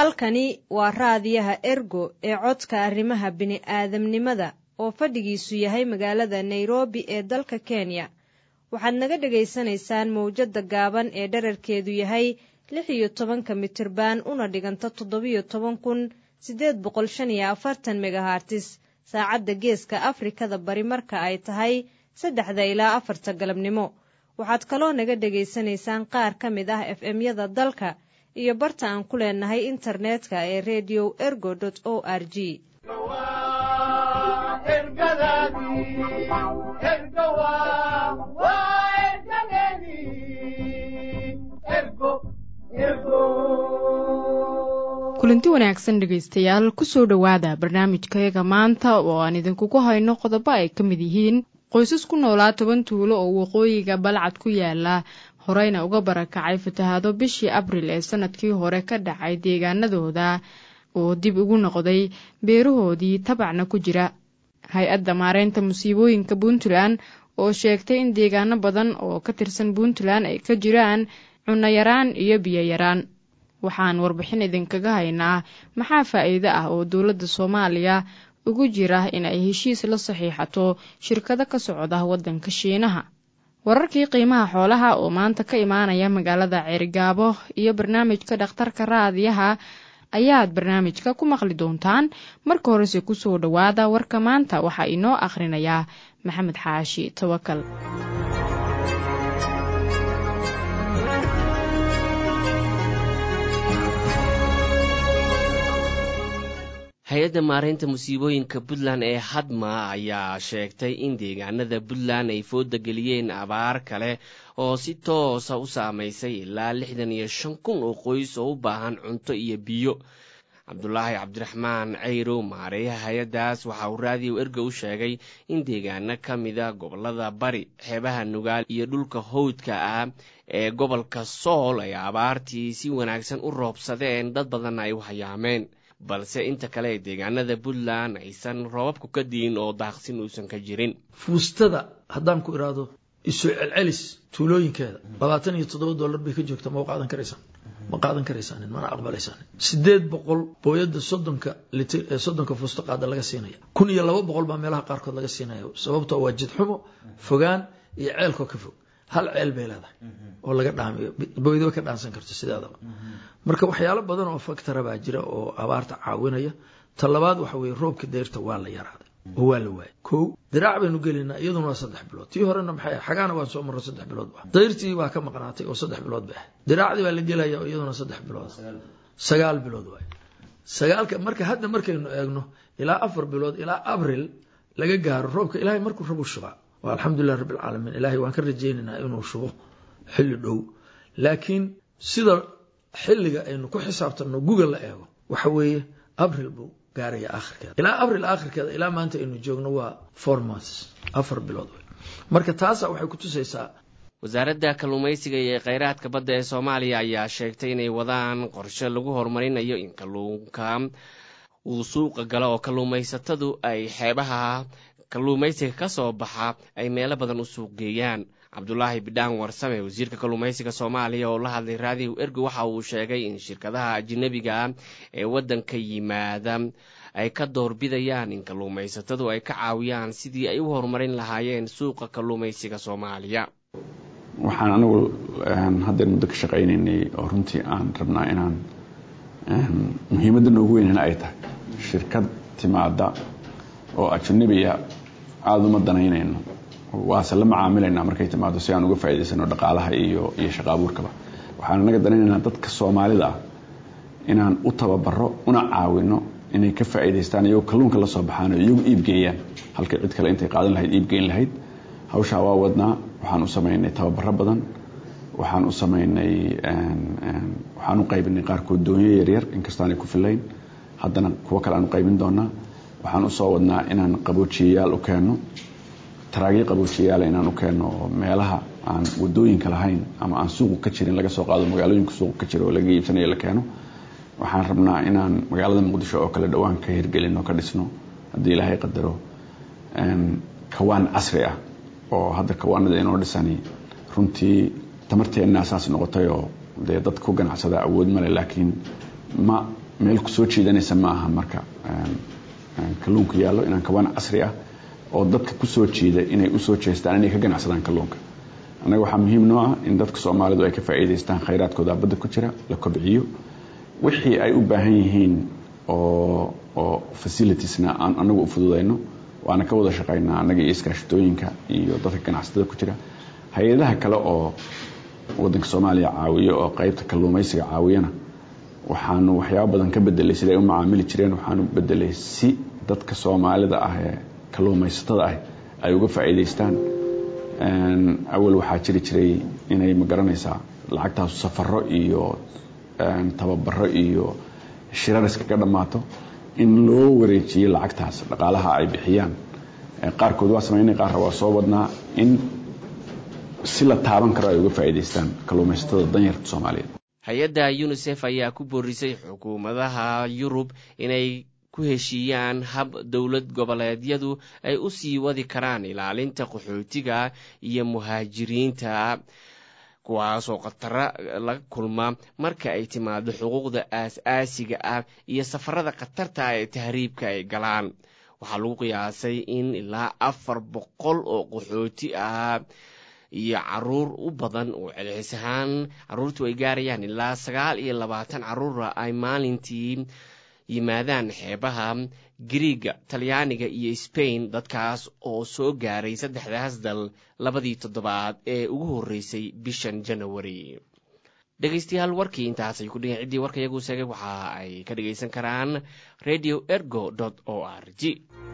halkani waa raadiyaha ergo ee codka arrimaha bini'aadamnimada oo fadhigiisu yahay magaalada nairobi ee dalka kenya waxaad naga dhegaysanaysaan mawjadda gaaban ee dherarkeedu yahay lix iyo tobanka mitirban una dhiganta toddobiyo toban kun siddeed boqol shan iyo afartan megahartis saacadda geeska afrikada bari marka ay tahay saddexda ilaa afarta galabnimo waxaad kaloo naga dhegaysanaysaan qaar ka mid ah f m-yada dalka iyo barta aan ku leenahay internetka ee redio ergo o r g kulanti wanaagsan dhegaystayaal kusoo dhowaada barnaamijkayaga maanta oo aan idinkugu hayno qodobo ay ka mid yihiin qoysas ku noolaa toban tuulo oo waqooyiga balcad ku yaala horeyna uga barakacay fatahaado bishii abril ee sanadkii hore ka dhacay deegaanadooda oo dib ugu noqday beerahoodii tabacna ku jira hay-adda maareynta musiibooyinka puntland oo sheegtay in deegaano badan oo ka tirsan puntland ay ka jiraan cunno yaraan iyo biyo yaraan waxaan warbixin idinkaga haynaa maxaa faa'iido ah oo dowladda soomaaliya ugu jira in ay heshiis la saxiixato shirkado ka socda waddanka shiinaha wararkii qiimaha xoolaha oo maanta ka imaanaya magaalada ceerigaabo iyo barnaamijka dhakhtarka raadiyaha ayaad barnaamijka ku maqli doontaan marka horese kusoo dhowaada warka maanta waxaa inoo akhrinayaa maxamed xaashi tawakal hay-adda maareynta musiibooyinka puntland ee hadma ayaa sheegtay in deegaanada puntland ay fooda geliyeen abaar kale oo si toosa u saamaysay ilaa lixdan iyo shan kun oo qoys oo u baahan cunto iyo biyo cabdulaahi cabdiraxmaan cayrow maareeyaha hay-addaas waxa uu raadiyo erga u sheegay in deegaano ka mida gobolada bari xeebaha nugaal iyo dhulka howdka ah ee gobolka sool ay abaartii si wanaagsan u roobsadeen dad badanna ay u hayaameen balse inta kale ee deegaanada puntland aysan roobabku ka diin oo daaqsin uusan ka jirin fuustada haddaan ku idhaahdo isu celcelis tuulooyinkeeda labaatan iyo toddoba dollar bay ka joogtaa ma qaadan karaysaan ma qaadan karaysaanin mana aqbalaysaanin sideed boqol booyada soddonka litir ee soddonka fuusto qaada laga siinaya kun iyo laba boqol baa meelaha qaarkood laga siinaya sababtoo waa jidxumo fogaan iyo ceelkoo ka fog hal ceel bay leedahay oo laga dhaamiyo booydaba ka dhaansan karto sideedaba marka waxyaalo badan oo factora baa jira oo abaarta caawinaya ta labaad waxa weye roobka dayrta waa la yaraaday oo waa la waayay kow diraac baynu gelinaa iyaduna waa saddex bilood tii horena maxay xagaana waan soo marro saddex bilood ba dayrtii waa ka maqnaatay oo saddex bilood bay ahayd diraacdii baa la gelaya oo iyaduna saddex bilood sagaal bilood waay sagaalka marka hadda markaynu eegno ilaa afar bilood ilaa abril laga gaaro roobka ilaahay markuu rabu shubaa waa alxamdulilah rabbi alcaalamiin ilaahay waan ka rajaynaynaa inuu shubo xilli dhow laakiin sida xilliga aynu ku xisaabtanno guga la eego waxa weeye abril buu gaaraya aakhirkeeda ilaa abril aakhirkeeda ilaa maanta aynu joogno waa four months afar bilood wey marka taasa waxay ku tusaysaa wasaaradda kalluumaysiga iyo kheyraadka badda ee soomaaliya ayaa sheegtay inay wadaan qorshe lagu horumarinayo in kalluunka uu suuqa galo oo kalluumaysatadu ay xeebaha kalluumaysiga ka soo baxa ay meelo badan u suuq geeyaan cabdulaahi bidhaan warsame wasiirka kalluumaysiga soomaaliya oo la hadlay raadiyo ergo waxa uu sheegay in shirkadaha ajnabiga ah ee waddanka yimaada ay ka doorbidayaan in kalluumaysatadu ay ka caawiyaan sidii ay u horumarin lahaayeen suuqa kalluumaysiga soomaaliya waxaan anigu haddeer muddo ka shaqaynaynay oo runtii aan rabnaa inaan muhiimadda noogu weynana ay tahay shirkad timaada oo ajnabiya aada uma danaynayno waase la macaamilaynaa markay timaado si aan uga faa'idaysano dhaqaalaha iyo iyo shaqa abuurkaba waxaan anaga danaynaynaa dadka soomaalida ah inaan u tababaro una caawino inay ka faa'idaystaan iyagoo kalluunka la soo baxaan oo iyagu iibgeeyaan halkay cid kale intay qaadan lahayd iibgeyn lahayd hawshaa waa wadnaa waxaan u samaynay tababaro badan waxaan u samaynay waxaan u qaybinay qaarkood doonyo yaryar inkastaanay ku filayn haddana kuwo kale aan u qaybin doonaa waxaan usoo wadnaa inaan qaboojiyayaal u keenno taraagyo qaboojiyayaal inaan u keenno oo meelaha aan wadooyinka lahayn ama aan suuqu ka jirin laga soo qaado magaalooyinka suuqu ka jira oo laga iibsanayo la keeno waxaan rabnaa inaan magaalada muqdisho oo kale dhowaan ka hirgelino ka dhisno haddii ilaahay qadaro kawaan casri ah oo hadda kawaanada inoo dhisani runtii tamarteenna saas noqotay oo dee dad ku ganacsada awood male laakiin ma meel ku soo jiidanaysa ma aha marka kalluunka yaallo inaan kawaan casri ah oo dadka ku soo jiida inay u soo jeestaan inay ka ganacsadaan kalluunka annaga waxaa muhiim noo ah in dadka soomaalidu ay ka faa'iidaystaan khayraadkooda badda ku jira la kobciyo wixii ay u baahan yihiin oo oo facilitiesna aan anagu u fududayno waana ka wada shaqaynaa annaga iyo iskaashitooyinka iyo dadka ganacsatada ku jira hay-adaha kale oo waddanka soomaaliya caawiyo oo qaybta kalluumaysiga caawiyana waxaanu waxyaabo badan ka bedelay sida ay u macaamili jireen waxaanu bedelay si dadka soomaalida ah ee kalluumaysatada ah ay uga faa'iidaystaan awal waxaa jiri jiray inay magaranaysaa lacagtaasu safaro iyo tababaro iyo shirar iskaga dhammaato in loo wareejiyo lacagtaas dhaqaalaha ay bixiyaan qaarkood waa samaynay qaarra waa soo wadnaa in si la taaban karo ay uga faa'iidaystaan kalluumaysatada danyarta soomaaliyeed hay-adda unisef ayaa ku boorisay xukuumadaha yurub inay ku heshiiyaan hab dowlad goboleedyadu ay u sii wadi karaan ilaalinta qaxootiga iyo muhaajiriinta kuwaasoo khatara laga kulma marka ay timaado xuquuqda aas-aasiga ah iyo safarada khatarta ah ee tahriibka ay galaan waxaa lagu qiyaasay in ilaa afar boqol oo qaxooti ah iyo caruur u badan oo celcelis ahaan caruurtu ay gaarayaan ilaa sagaal iyo labaatan caruura ay maalintii yimaadaan xeebaha griiga talyaaniga iyo sbain dadkaas oo soo gaaray saddexdaas dal labadii toddobaad ee ugu horreysay bishan janawari dhegaystayaal warkii intaasay ku dhigan ciddii warka iyagu sheegay waxa ay ka dhagaysan karaan radio ergo o r g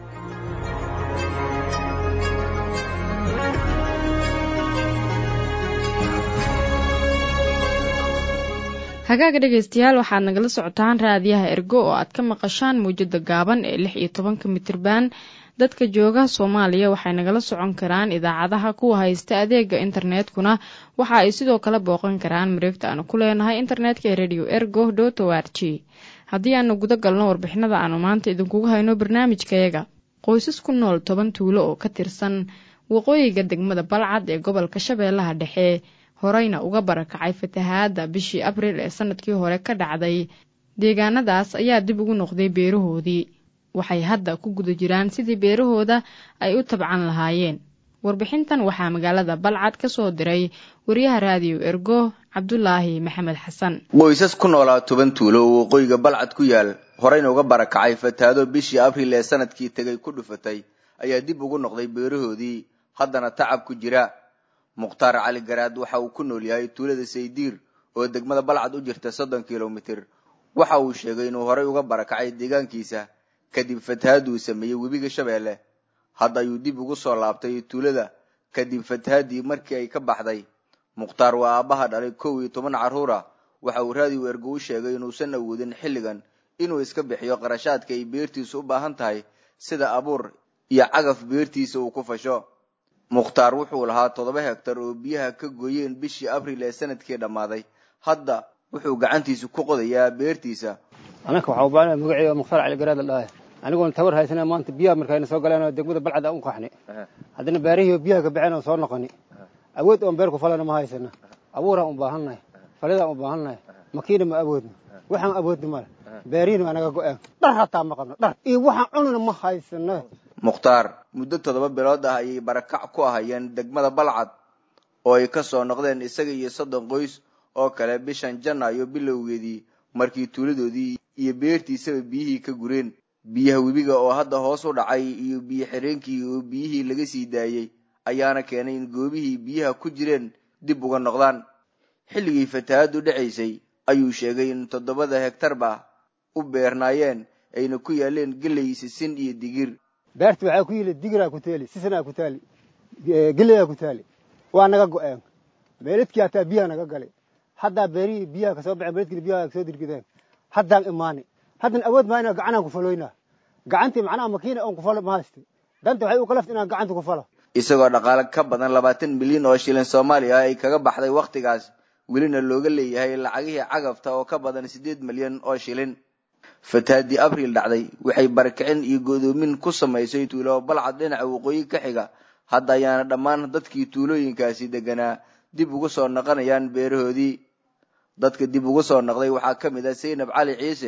hagaaga dhegaystayaal waxaad nagala socotaan raadiyaha ergo oo aad ka maqashaan mawjada gaaban ee lix iyo tobanka mitriban dadka jooga soomaaliya waxay nagala socon karaan idaacadaha kuwa haysta adeega internetkuna waxa ay sidoo kale booqan karaan mareegta aanu ku leenahay internetka ee radio ergo dot o r g haddii aanu guda galno warbixinada aanu maanta idinkugu hayno barnaamijkayaga qoysas ku nool toban tuulo oo ka tirsan waqooyiga degmada balcad ee gobolka shabeellaha dhexe horeyna uga barakacay fatahaadda bishii abriil ee sanadkii hore ka dhacday deegaanadaas ayaa dib ugu noqday beerahoodii waxay hadda ku guda jiraan sidii beerahooda ay u tabcan lahaayeen warbixintan waxaa magaalada balcad ka soo diray wariyaha raadiyo ergo cabdulaahi maxamed xasan qoysas ku noolaa toban tuulo oo waqooyiga balcad ku yaal horeyna uga barakacay fatahaado bishii abriil ee sanadkii tegay ku dhufatay ayaa dib ugu noqday beerahoodii haddana tacab ku jira mukhtaar cali garaad waxa uu ku nool yahay tuulada saydiir oo degmada balcad u jirta soddon kilomitir waxa uu sheegay inuu horey uga barakacay deegaankiisa kadib fatahaad uu sameeyey webiga shabeelle hadda ayuu dib ugu soo laabtay tuulada kadib fatahaadii markii ay ka baxday mukhtaar waa aabbaha dhalay kow iyo toban carruura waxa uu raadiyo ergo u sheegay inuusan awoodin xilligan inuu iska bixiyo qarashaadka ay beertiisu u baahan tahay sida abuur iyo cagaf beertiisa uu ku fasho mukhtaar wuxuu lahaa toddoba hegtar oo biyaha ka gooyeen bishii abriil ee sanadkii dhammaaday hadda wuxuu gacantiisa ku qodayaa beertiisa anaka waxaa u baanaya magaceyga mukhtaar cali garaad la dhahay anigoon tabar haysana maanta biyaha markayna soo galeen oo degmada balcad aan u qaxni haddana baarihii biyaha ka baxeen oo soo noqoni awood oon beer ku falana ma haysana abuuraan u baahannahay falidaan u baahannahay makiina ma awoodno waxaan awoodna male baarihiina waa naga go-een dhar hataa ma qabno dhar iyo waxaan cunana ma haysano mukhtaar muddo toddoba bilood ah ayay barakac ku ahayeen degmada balcad oo ay ka soo noqdeen isaga iyo soddon qoys oo kale bishan janaayo bilowgeedii markii tuuladoodii iyo beertiisaba biyihii ka gureen biyaha webiga oo hadda hoos u dhacay iyo biyo xireenkii oo biyihii laga sii daayey ayaana keenay in goobihii biyaha ku jireen dib uga noqdaan xilligii fatahaaddu dhacaysay ayuu sheegay in toddobada hegtarba u beernaayeen ayna ku yaaleen gelay sisin iyo digir beerti waxaa ku yili digiraa ku taali sisanaa ku taali geleyaa ku taali waa naga go-een meeladkii hataa biyaha naga galay haddaa beerihii biyaha kasoo baxeen meeladkiina biyaha kasoo dirgideen haddaan imaani haddan awood maa inaan gacanaan ku faloynaa gacantii macnaha makiina oon ku falo ma haysta danta waxay u kalafta inaan gacanta ku falo isagoo dhaqaale ka badan labaatan milyan oo shilin soomaaliya ay kaga baxday wakhtigaas welina looga leeyahay lacagihii cagafta oo ka badan siddeed milyan oo shilin fatahaadii abriil dhacday waxay barakicin iyo godoomin ku samaysay tuulo balcad dhinaca waqooyi ka xiga hadda ayaana dhammaan dadkii tuulooyinkaasi deganaa dib ugu soo noqonayaan beerahoodii dadka dib ugu soo noqday waxaa ka mid ah saynab cali ciise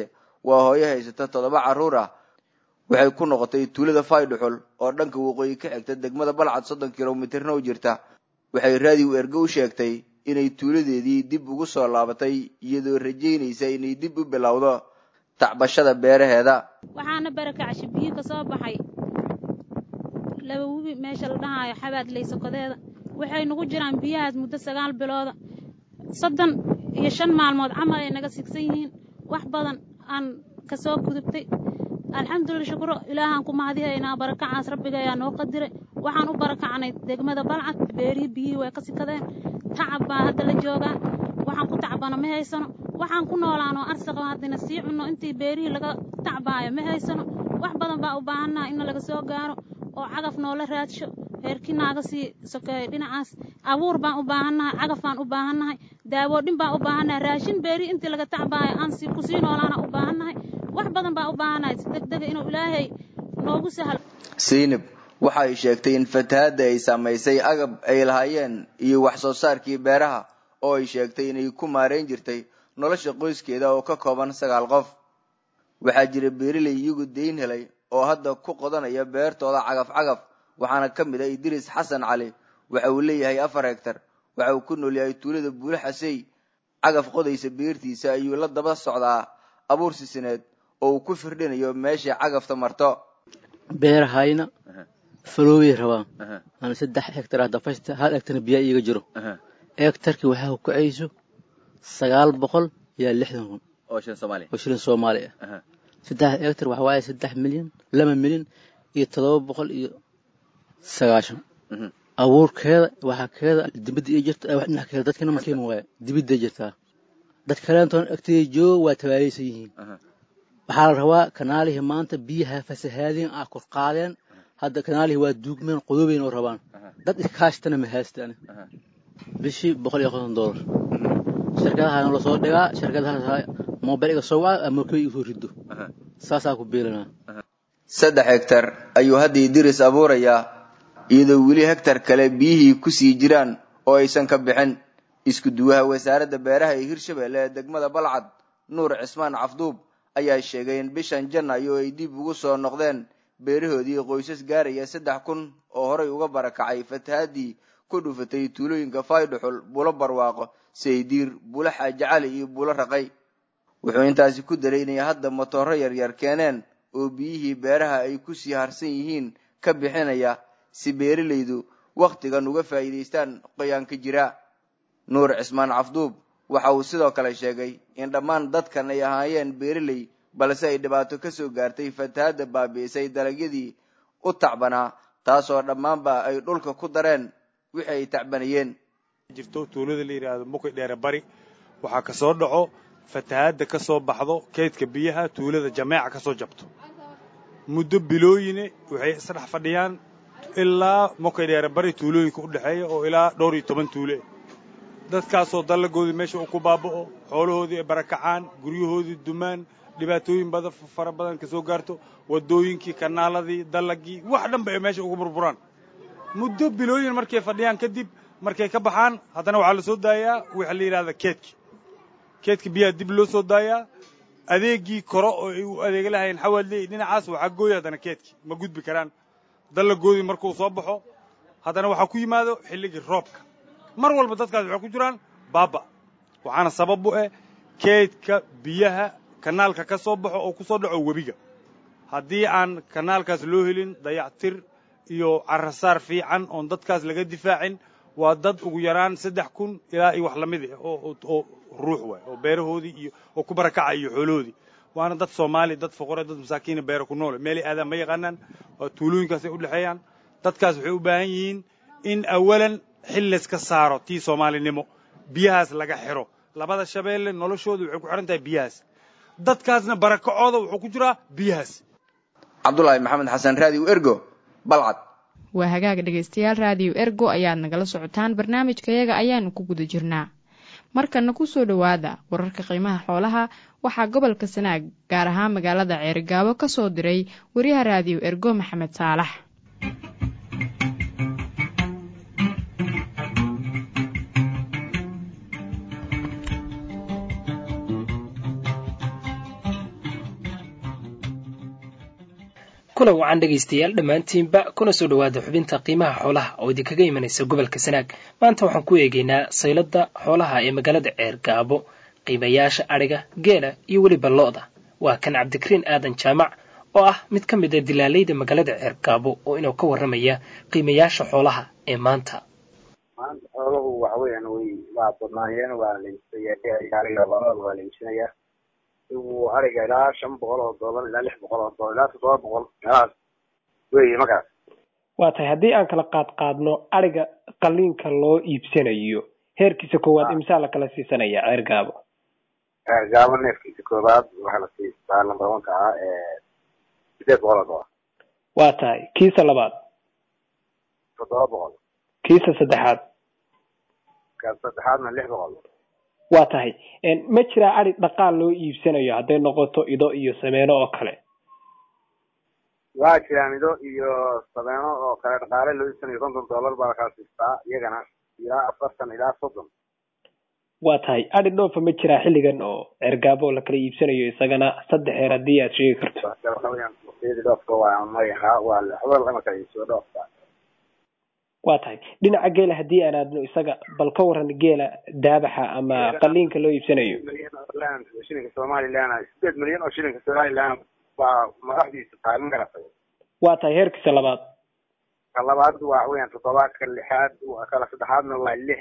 waa hooyo haysata toddoba carruur ah waxay ku noqotay tuulada faydhuxul oo dhanka waqooyi ka xigta degmada balcad soddon kilomitirna u jirta waxay raadiw erge u sheegtay inay tuuladeedii dib ugu soo laabatay iyadoo rajaynaysa inay dib u bilowdo tacbashada beeraheeda waxaana barakacshi biyo ka soo baxay laba webi meesha la dhahaayo xabaad laysokodeeda waxay nagu jiraan biyahaas muddo sagaal bilooda soddon iyo shan maalmood camal ay naga sigsan yihiin wax badan aan ka soo gudubtay alxamdulila shukuro ilaahaan ku mahadihaynaa barakacaas rabbiga ayaa noo qadiray waxaan u barakacnay degmada balcad beerihii biyihii way ka sikadeen tacab baa hadda la joogaa waxaan ku tacbano ma haysano waxaan ku noolaano arsaqo haddina sii cunno intii beerihii laga tacbaayo ma haysano wax badan baa u baahannaha inna laga soo gaaro oo cagaf noola raadsho reerkii naaga sii sokeeyo dhinacaas abuur baan u baahannahay cagaf baan u baahannahay daawoodhin baan u baahannahay raashin beerihii intii laga tacbaayo aan si kusii noolaana u baahannahay wax badan baa u baahannahay si degdega inuu ilaahay noogu sahlo saynab waxa ay sheegtay in fatahaadda ay saamaysay agab ay lahaayeen iyo wax soo saarkii beeraha oo ay sheegtay inay ku maarayn jirtay nolosha qoyskeeda oo ka kooban sagaal qof waxaa jira beeraley iyagu dayn helay oo hadda ku qodanaya beertooda cagaf cagaf waxaana ka mid ah idriis xasan cali waxa uu leeyahay afar hegtar waxa uu ku nool yahay tuulada buule xasey cagaf qodaysa beertiisa ayuu la daba socdaa abuur sisineed oo uu ku firdhinayo meesha cagafta marto beerahayna faloobay rabaan ana saddex hektar ah dafaysta hal hektarna biyaa iiga jiro hektarkii waxaa ku kacayso sagaal boqol iyo lixdan kun oo shilin soomaaliya oo shilin soomaali ah saddex hektar waxa waaye saddex milyan laba milyan iyo toddoba boqol iyo sagaashan abuurkeeda waxaa keeda dibadda ii jirta wax dhinac keeda dadkana makiima waaye dibadday jirtaa dad kaleentoona agteeda jooga waa tabaaleysan yihiin waxaa la rabaa kanaalihii maanta biyaha fasahaadeen ah kor qaadeen hadda kanaalihii waa duugmeen qodobeyn oo rabaan dad iskaashtana ma haystaan bishii boqol iyo konton doolar shirkadahaana lasoo dhigaa shirkadahaas mobil iga soo waca amokey igu rido saasaa ku biilanaa saddex hektar ayuu hadda idris abuurayaa iyadoo weli hektar kale biyihii kusii jiraan oo aysan ka bixin isku duwaha wasaaradda beeraha ee hirshabelle ee degmada balcad nuur cismaan cafduub ayaa sheegay in bishan janaayo ay dib ugu soo noqdeen beerahoodii qoysas gaaraya saddex kun oo horay uga barakacay fatahaadii ku dhufatay tuulooyinka faydhuxul bulo barwaaqo saydiir bulo xaajacali iyo bulo raqay wuxuu intaasi ku daray inay hadda matooro yaryar keeneen oo biyihii beeraha ay kusii harsan yihiin ka bixinaya si beeralaydu wakhtigan uga faa'iidaystaan qoyaanka jira nuur cismaan cafduub waxa uu sidoo kale sheegay in dhammaan dadkan ay ahaayeen beeraley balse ay dhibaato ka soo gaartay fatahaadda baabi'isay dalagyadii u tacbanaa taasoo dhammaanba ay dhulka ku dareen wixii ay tacbanayeen jirto tuulada la yidhaahdo muki dheere bari waxaa ka soo dhaco fatahaadda ka soo baxdo keydka biyaha tuulada jameeca ka soo jabto muddo bilooyine waxay isdhex fadhiyaan ilaa muki dheere bari tuulooyinka u dhexeeya oo ilaa dhowr iyo toban tuule dadkaasoo dallagoodii meesha uu ku baaba'o xoolahoodii ay barakacaan guryahoodii dumaan dhibaatooyin badan fara badan ka soo gaarto waddooyinkii kanaaladii dallagii wax dhanba ay meesha ugu burburaan muddo bilooyin markay fadhiyaan kadib markay ka baxaan haddana waxaa la soo daayaa waxa la yidhahda keedki keedka biyaha dib loo soo daayaa adeegii koro oo ay u adeega lahayn xawaadley dhinacaas waxaa gooya haddana keedki ma gudbi karaan dallagoodii markuu soo baxo haddana waxaa ku yimaado xilligii roobka mar walba dadkaas waxay ku jiraan baaba waxaana sabab u ah keydka biyaha kanaalka ka soo baxo oo ku soo dhaco webiga haddii aan kanaalkaas loo helin dayactir iyo carasaar fiican oon dadkaas laga difaacin waa dad ugu yaraan saddex kun ilaa iyo wax lamid ah oo ruux waay oo beerahoodii iyo oo ku barakacay iyo xoolahoodii waana dad soomaali dad foqore dad masaakiina beera ku noole meelay aadaan ma yaqaanaan waa tuulooyinkaasay u dhexeeyaan dadkaas waxay u baahan yihiin in awalan xil layska saaro tii soomaalinimo biyahaas laga xiro labada shabeelle noloshooda waxay ku xihan tahay biyahaas dadkaasna barakacooda wuxuu ku jiraa biyahaas cabdulaahi maxamed xasan raadiw ergo balcad waa hagaaga dhegaystayaal raadiyo ergo ayaad nagala socotaan barnaamijkayaga ayaanu ku guda jirnaa markana ku soo dhowaada wararka qiimaha xoolaha waxaa gobolka sanaag gaar ahaan magaalada ceerigaabo ka soo diray wariyaha raadiyo ergo maxamed saalax kuna wacan dhegaystayaal dhammaantiinba kuna soo dhowaada xubinta qiimaha xoolaha oo idinkaga imanaysa gobolka sanaag maanta waxaan ku eegaynaa sayladda xoolaha ee magaalada ceer gaabo qiimayaasha adhiga geela iyo weliba lo-da waa kan cabdikariin aadan jaamac oo ah mid ka mid a dilaalayda magaalada ceer gaabo oo inuu ka warramaya qiimayaasha xoolaha ee maanta maanta xooluhu waxa weeyaan way waa badnaayeen waa la iibsaya ariga labada waa la iibsanayaa igu ariga ilaa shan boqol oo dollar ilaa lix boqol oo dollar ilaa toddoba boqol meelahaas weeye markaas waa tahay haddii aan kala qaad qaadno adhiga qaliinka loo iibsanayo heerkiisa koowaad imsaa la kala siisanaya ceer gaabo ceer gaabo neefkiisa koowaad waxaa la siistaa lambar wanka ah sideed boqol oo dollar waa tahay kiisa labaad toddoba boqol kiisa saddexaad ka saddexaadna lix boqol waa tahay ma jiraa adhi dhaqaal loo iibsanayo hadday noqoto ido iyo sameeno oo kale waa jiraan ido iyo sameeno oo kale dhaqaale loo iibsanayo konton dollar baa lakala siistaa iyagana ilaa afartan ilaa soddon waa tahay adhi dhoofa ma jiraa xilligan oo cergaabo la kala iibsanayo isagana saddex heer haddii aad sheegi karto waxa weeyaan waqtiyadii dhoofka waa magaca waa waxba lama kala iibsado dhoofka waa tahay dhinaca geela haddii aan aadno isaga bal ka waran geela daabaxa ama qaliinka loo iibsanayo shilinka somaliland sideed milyan oo shilinka somaliland baa madaxdiisa tahay ma garatay waa tahay heerkiisa labaad ka labaad waxa weeyaan toddoba ka lixaad kala saddexaadna waa lix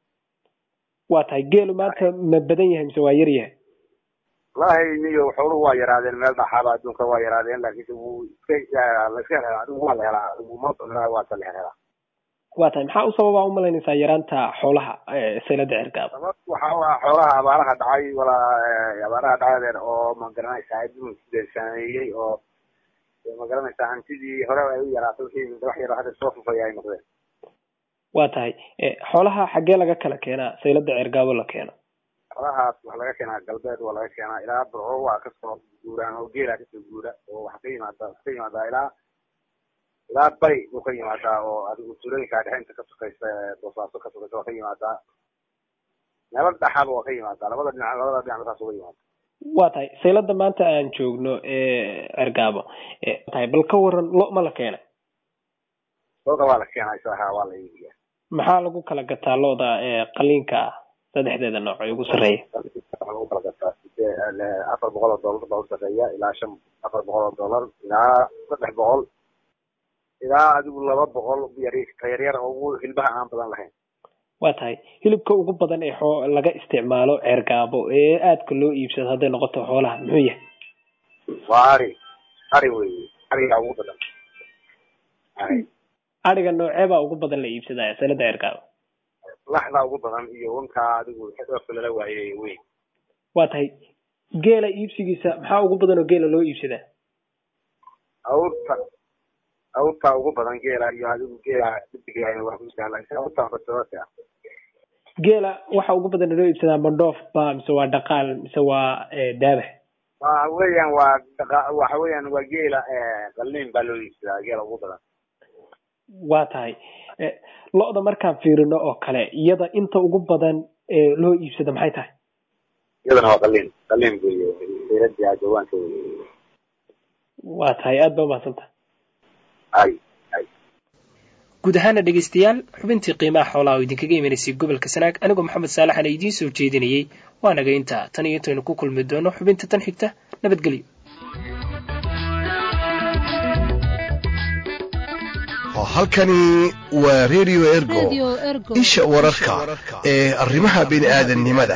waa tahay geelu maanta ma badan yahay mise waa yar yahay wallahi niyo xooluhu waa yaraadeen meel dhaxaaba adduunka waa yaraadeen laakiinse wuu iska la iska helaa adigu waa la helaa adigu ma waa la helaa waa tahay maxaa u sababa umalaynaysaa yaraanta xoolaha saylada cergaab sabab waxa waa xoolaha abaaraha dhacay walaa abaaraha dhacadeer oo ma garanaysaa adduunka saameeyey oo ma garanaysaa hantidii hore ay u yaraatay wixii wax yar hadda soo fufaya ay noqdeen waa tahay xoolaha xaggee laga kala keenaa saylada cergaabo la keeno xoolahaas waxa laga keenaa galbeed waa laga keenaa ilaa burco waa kasoo guuraan oo geela kasoo guura oo waxa ka yimaada ka yimaadaa ilaa ilaa bari buu ka yimaadaa oo adigu tuulooyinka dhexinta ka sokaysa boosaaso ka sokaysa waa ka yimaadaa meelo dhaxaba waa ka yimaadaa labada dhinac labada dhinac saas uga yimaada waa tahay saylada maanta aan joogno cergaabo tahay bal ka waran lo ma la keenay loda waa la keenaa isaha waa la iibiyaa maxaa lagu kala gataa looda qaliinka ah saddexdeeda nooc ee ugu sarreeya lagu kala gataa afar boqol oo dollar baa u sarreeya ilaa shan afar boqol oo dollar ilaa saddex boqol ilaa adigu laba boqol yaryar oo ugu hilbaha aan badan lahayn waa tahay hilibka ugu badan ee xoo laga isticmaalo ceergaabo ee aadka loo iibsado hadday noqoto xoolaha muxuu yahay waa ari ari weye ariga ugu badan ari ariga nooceebaa ugu badan la iibsadaya sanada ceergaabo laxda ugu badan iyo wankaa adigu dhoofka lala waayey weyn waa tahay geela iibsigiisa maxaa ugu badan oo geela loo iibsadaa awrta awrta ugu badan geela iyo adigu geela dibiga waa ku jeclaa awrta basoorka geela waxa ugu badan loo iibsadaa mandhoof ba mise waa dhaqaal mise waa daabax waxa weeyaan waa dhaqa waxa weeyaan waa geela qalliin baa loo iibsadaa geela ugu badan waa tahay lo-da markaan fiirino oo kale iyada inta ugu badan ee loo iibsado maxay tahay iyadana waa qalliin qalliin weeye seeradii jawaanka weye waa tahay aad ba umahadsantaha ay ay guud ahaana dhegaystayaal xubintii qiimaha xoolaha oo idinkaga imanaysay gobolka sanaag anigoo maxamed saalaxana idiin soo jeedinayey waa naga intaa tan iyo intaynu ku kulmi doono xubinta tan xigta nabadgelyo halkani waa radio ergo isha wararka ee arrimaha bini'aadannimada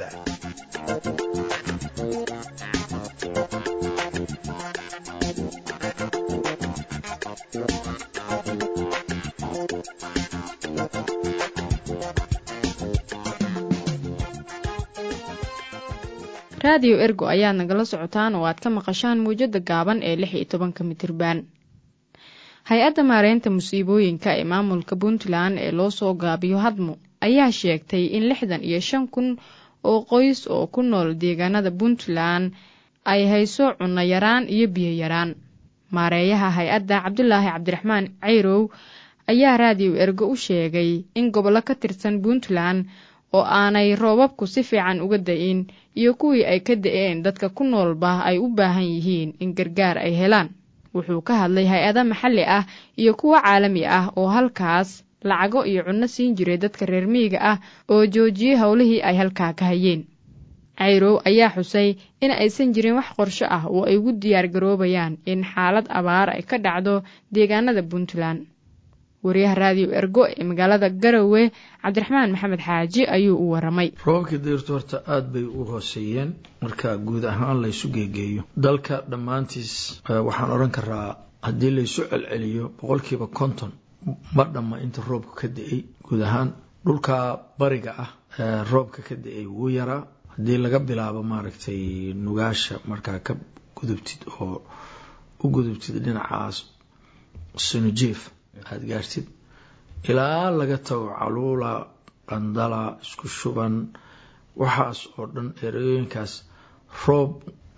raadiyo ergo ayaad nagala socotaan oo aad ka maqashaan mawjada gaaban ee lix iyo tobanka mitriban hay-adda maareynta musiibooyinka ee maamulka puntland ee loo soo gaabiyo hadmo ayaa sheegtay in lixdan iyo shan kun oo qoys oo ku nool deegaanada puntland ay hayso cunno yaraan iyo biyo yaraan maareeyaha hay-adda cabdulaahi cabdiraxmaan cayrow ayaa raadiyo ergo u sheegay in gobollo ka tirsan puntland oo aanay roobabku si fiican uga da-in iyo kuwii ay ka da-een dadka ku noolba ay u baahan yihiin in gargaar ay helaan wuxuu ka hadlay hay-ada maxalli ah iyo kuwo caalami ah oo halkaas lacago iyo cunno siin jiray dadka reer miyiga ah oo joojiyey howlihii ay halkaa ka hayeen cayrow ayaa xusay in aysan jirin wax qorsho ah oo ay ugu diyaar garoobayaan in xaalad abaar ay ka dhacdo deegaanada puntland wariyaha raadiyo ergo ee magaalada garowe cabdiraxmaan maxamed xaaji ayuu u waramay roobabkii dayrtu horta aada bay u hooseeyeen marka guud ahaan laysu geegeeyo dalka dhammaantiis waxaan odhan karaa haddii laysu celceliyo boqolkiiba konton ma dhamma inta roobka ka da-ay guud ahaan dhulka bariga ah roobka ka da-ay wuu yaraa haddii laga bilaabo maaragtay nugaasha markaa ka gudubtid oo u gudubtid dhinacaas sunujief aada gaartid ilaa laga tago caluula qandala isku shuban waxaas oo dhan ereyooyinkaas roob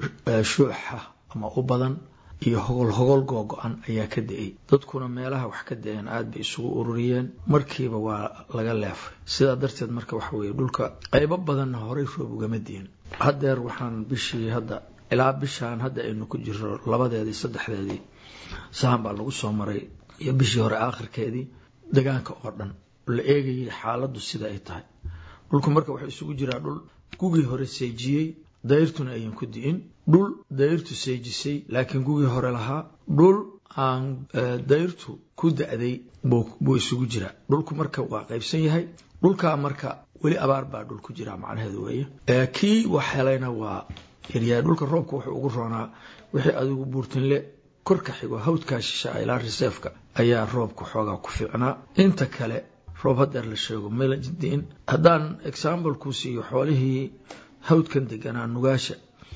shuuxa ama u badan iyo hogol hogol googo-an ayaa ka da-ay dadkuna meelaha wax ka da-een aada bay isugu ururiyeen markiiba waa laga leefay sidaa darteed marka waxa weeye dhulka qaybo badanna horey roob ugama diin haddeer waxaan bishii hadda ilaa bishaan hadda aynu ku jiro labadeedii saddexdeedii sahan baa lagu soo maray iyo bishii hore aakhirkeedii degaanka oo dhan la eegayay xaaladdu sida ay tahay dhulku marka waxaa isugu jiraa dhul gugii hore seejiyey dayrtuna ayan ku di'in dhul dayrtu seejisay laakiin gugii hore lahaa dhul aan dayrtu ku da-day buu isugu jiraa dhulku marka waa qaybsan yahay dhulkaa marka weli abaar baa dhul ku jiraa macnaheedu weeye kii wax helayna waa yaryahay dhulka roobka wuxuu ugu roonaa wixii adigu buurtinle korka xigo hawdkaa shisha ilaa reseefka ayaa roobka xoogaa ku fiicnaa inta kale roob hadeer la sheego meldiin haddaan example ku siiyo xoolihii hawdkan deganaa nugaasha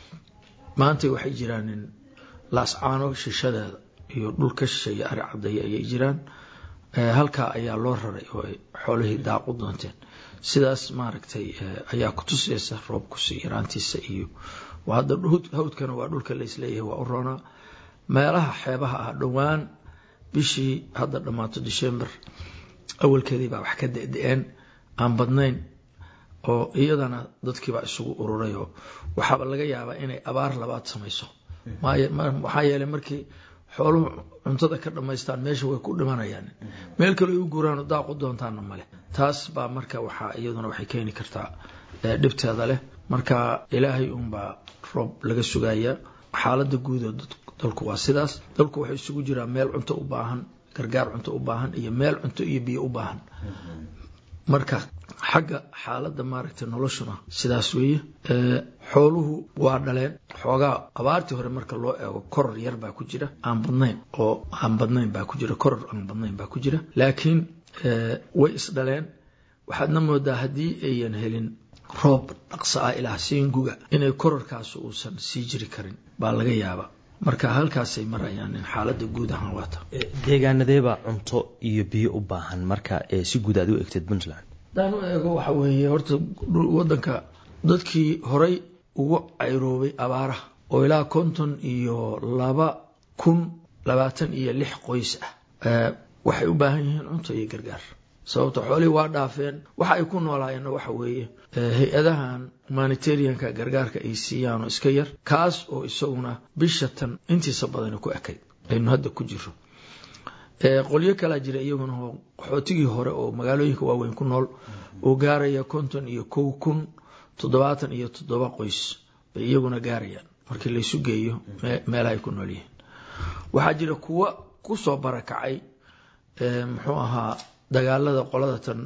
maanta waxay jiraan in laascaano shishadeeda iyo dhulka shisheeye ari cadaya ayay jiraan halkaa ayaa loo raray oo ay xoolihii daaq u doonteen sidaas maaragtay ayaa kutusaysa roobkusi yaraantiisa iyo hadda hawdkana waa dhulka laisleeyahay waa u roonaa meelaha xeebaha ah dhowaan bishii hadda dhammaato december awalkeedii baa wax ka da-da-een aan badnayn oo iyadana dadkiibaa isugu ururay oo waxaaba laga yaabaa inay abaar labaad samayso maxaa yeeley markii xooluhu cuntada ka dhammaystaan meesha way ku dhimanayaan meel kale ay u guuraano daaq u doontaana male taas baa marka waxaa iyaduna waxay keeni kartaa dhibteeda leh marka ilaahay uunbaa roob laga sugayaa xaalada guud oo dalku waa sidaas dalku waxay isugu jiraa meel cunto u baahan gargaar cunto u baahan iyo meel cunto iyo biyo u baahan marka xagga xaaladda maaragtay noloshuna sidaas weeye xooluhu waa dhaleen xoogaa abaartii hore marka loo eego koror yar baa ku jira aan badnayn oo aan badnayn baa ku jira koror aan badnayn baa ku jira laakiin way isdhaleen waxaadna moodaa haddii ayan helin roob dhaqso ah ilaa siinguga inay kororkaas uusan sii jiri karin baa laga yaaba marka halkaasay marayaan in xaalada guud ahaan waata deegaanadeebaa cunto iyo biyo u baahan marka si guud aad u egteed puntland hadaan u eego waxa weeye horta wadanka dadkii horay ugu cayroobay abaaraha oo ilaa konton iyo laba kun labaatan iyo lix qoys ah waxay u baahan yihiin cunto iyo gargaar sababta xoolihii waa dhaafeen waxa ay ku noolaayeenna waxa weeye hay-adahan humanitarianka gargaarka ay siiyaan oo iska yar kaas oo isaguna bisha tan intiisa badani ku ekayd aynu hadda ku jiro qolyo kalaa jira iyaguna oo qaxootigii hore oo magaalooyinka waaweyn ku nool oo gaaraya konton iyo kow kun toddobaatan iyo toddoba qoys bay iyaguna gaarayaan markii laysu geeyo meelaha ay ku nool yihiin waxaa jira kuwa kusoo barakacay muxuu ahaa dagaalada qolada tan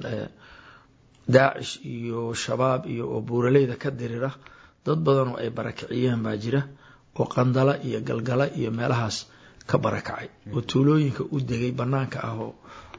daacish iyo shabaab iyo oo buuraleyda ka dirira dad badan oo ay barakiciyeen baa jira oo qandala iyo galgala iyo meelahaas ka barakacay oo tuulooyinka u degay banaanka ah oo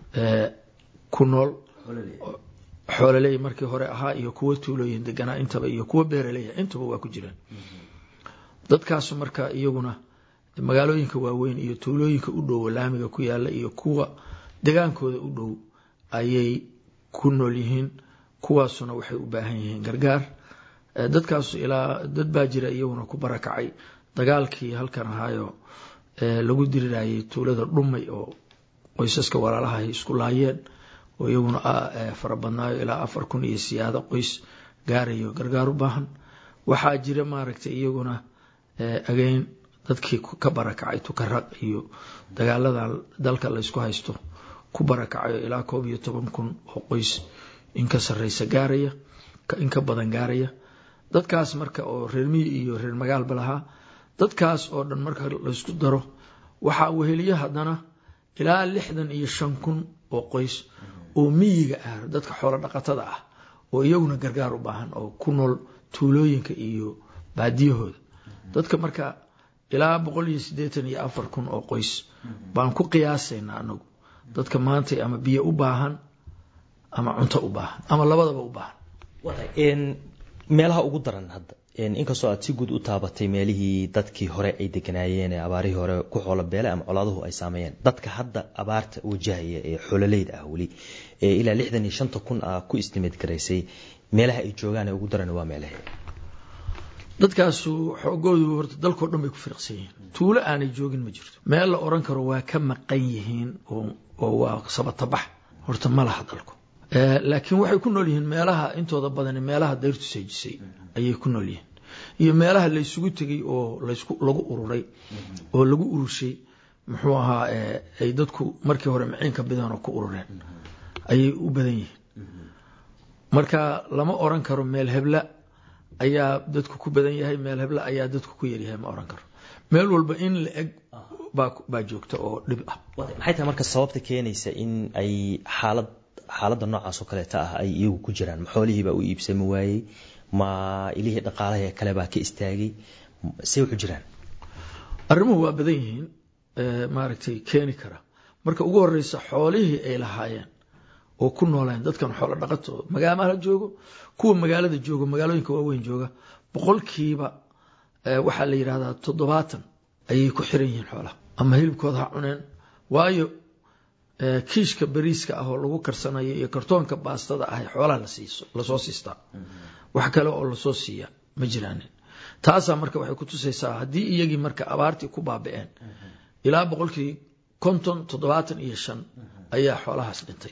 ku nool xoololey markii hore ahaa iyo kuwa tuulooyin deganaa intaba iyo kuwa beeraleya intaba waa ku jiraan dadkaasu marka iyaguna magaalooyinka waaweyn iyo tuulooyinka u dhow laamiga ku yaala iyo kuwa degaankooda u dhow ayay ku nool yihiin kuwaasuna waxay u baahan yihiin gargaar dadkaasu ilaa dad baa jira iyaguna ku barakacay dagaalkii halkan ahaayo lagu dirirayay tuulada dhumay oo qoysaska walaalaha ay isku laayeen oo iyaguna fara badnaayo ilaa afar kun iyo siyaado qoys gaarayo gargaar u baahan waxaa jira maaragtay iyaguna ageyn dadkii ka barakacay tukaraq iyo dagaaladan dalka laysku haysto ku barakacayo ilaa koob iyo toban kun oo qoys in ka sarreysa gaaraya in ka badan gaaraya dadkaas marka oo reer miyi iyo reer magaalba lahaa dadkaas oo dhan marka laysku daro waxaa weheliya haddana ilaa lixdan iyo shan kun oo qoys oo miyiga ah dadka xoolo dhaqatada ah oo iyaguna gargaar u baahan oo ku nool tuulooyinka iyo baadiyahooda dadka marka ilaa boqol iyo siddeetan iyo afar kun oo qoys baan ku qiyaasaynaa anagu dadka maanta ama biyo u baahan ama cunto u baahan ama labadaba u baahan meelaha ugu daran hadda inkastoo aad si guud u taabatay meelihii dadkii hore ay deganaayeen ee abaarihii hore ku xoolo beele ama colaaduhu ay saameeyeen dadka hadda abaarta wajahaya ee xoololeyda ah weli ee ilaa lixdan iyo shanta kun ah ku istimid garaysay meelaha ay joogaan ee ugu daran waa meelahe dadkaasu xoogoodu horta dalkao dhan bay ku firiqsan yihiin tuulo aanay joogin ma jirto meel la oran karo waa ka maqan yihiin oo waa sabatabax horta ma laha dalku laakiin waxay ku nool yihiin meelaha intooda badani meelaha dayrtu seejisay ayay ku nool yihiin iyo meelaha laysugu tegay oo lagu ururay oo lagu urushay muxuu ahaa ay dadku markii hore maciinka bidanoo ku urureen ayay u badan yihiin marka lama oran karo meel hebla ayaa dadku ku badan yahay meel hebla ayaa dadku ku yaryahay ma oran karo meel walba in la eg baa joogta oo dhib ah maxay tahay marka sababta keenaysa in ay xaalad xaaladda noocaas oo kaleeta ah ay iyagu ku jiraan ma xoolihiibaa u iibsami waayey ma ilihii dhaqaalaha kale baa ka istaagay say wuxu jiraan arrimuhu waa badan yihiin maaragtay keeni kara marka ugu horeysa xoolihii ay lahaayeen oo ku nooleen dadkan xoolo dhaqato magaamaha joogo kuwa magaalada joogo magaalooyinka waaweyn jooga boqolkiiba waxaa la yidhahdaa toddobaatan ayay ku xiran yihiin xoolaha ama hilibkooda ha cuneen waayo kiishka bariiska ah oo lagu karsanayo iyo kartoonka baastada ah xoolaha lasoo siistaa wax kale oo lasoo siiya ma jiraanin taasaa marka waxay ku tusaysaa haddii iyagii marka abaartii ku baabi'een ilaa boqolkii konton toddobaatan iyo shan ayaa xoolahaas dhintay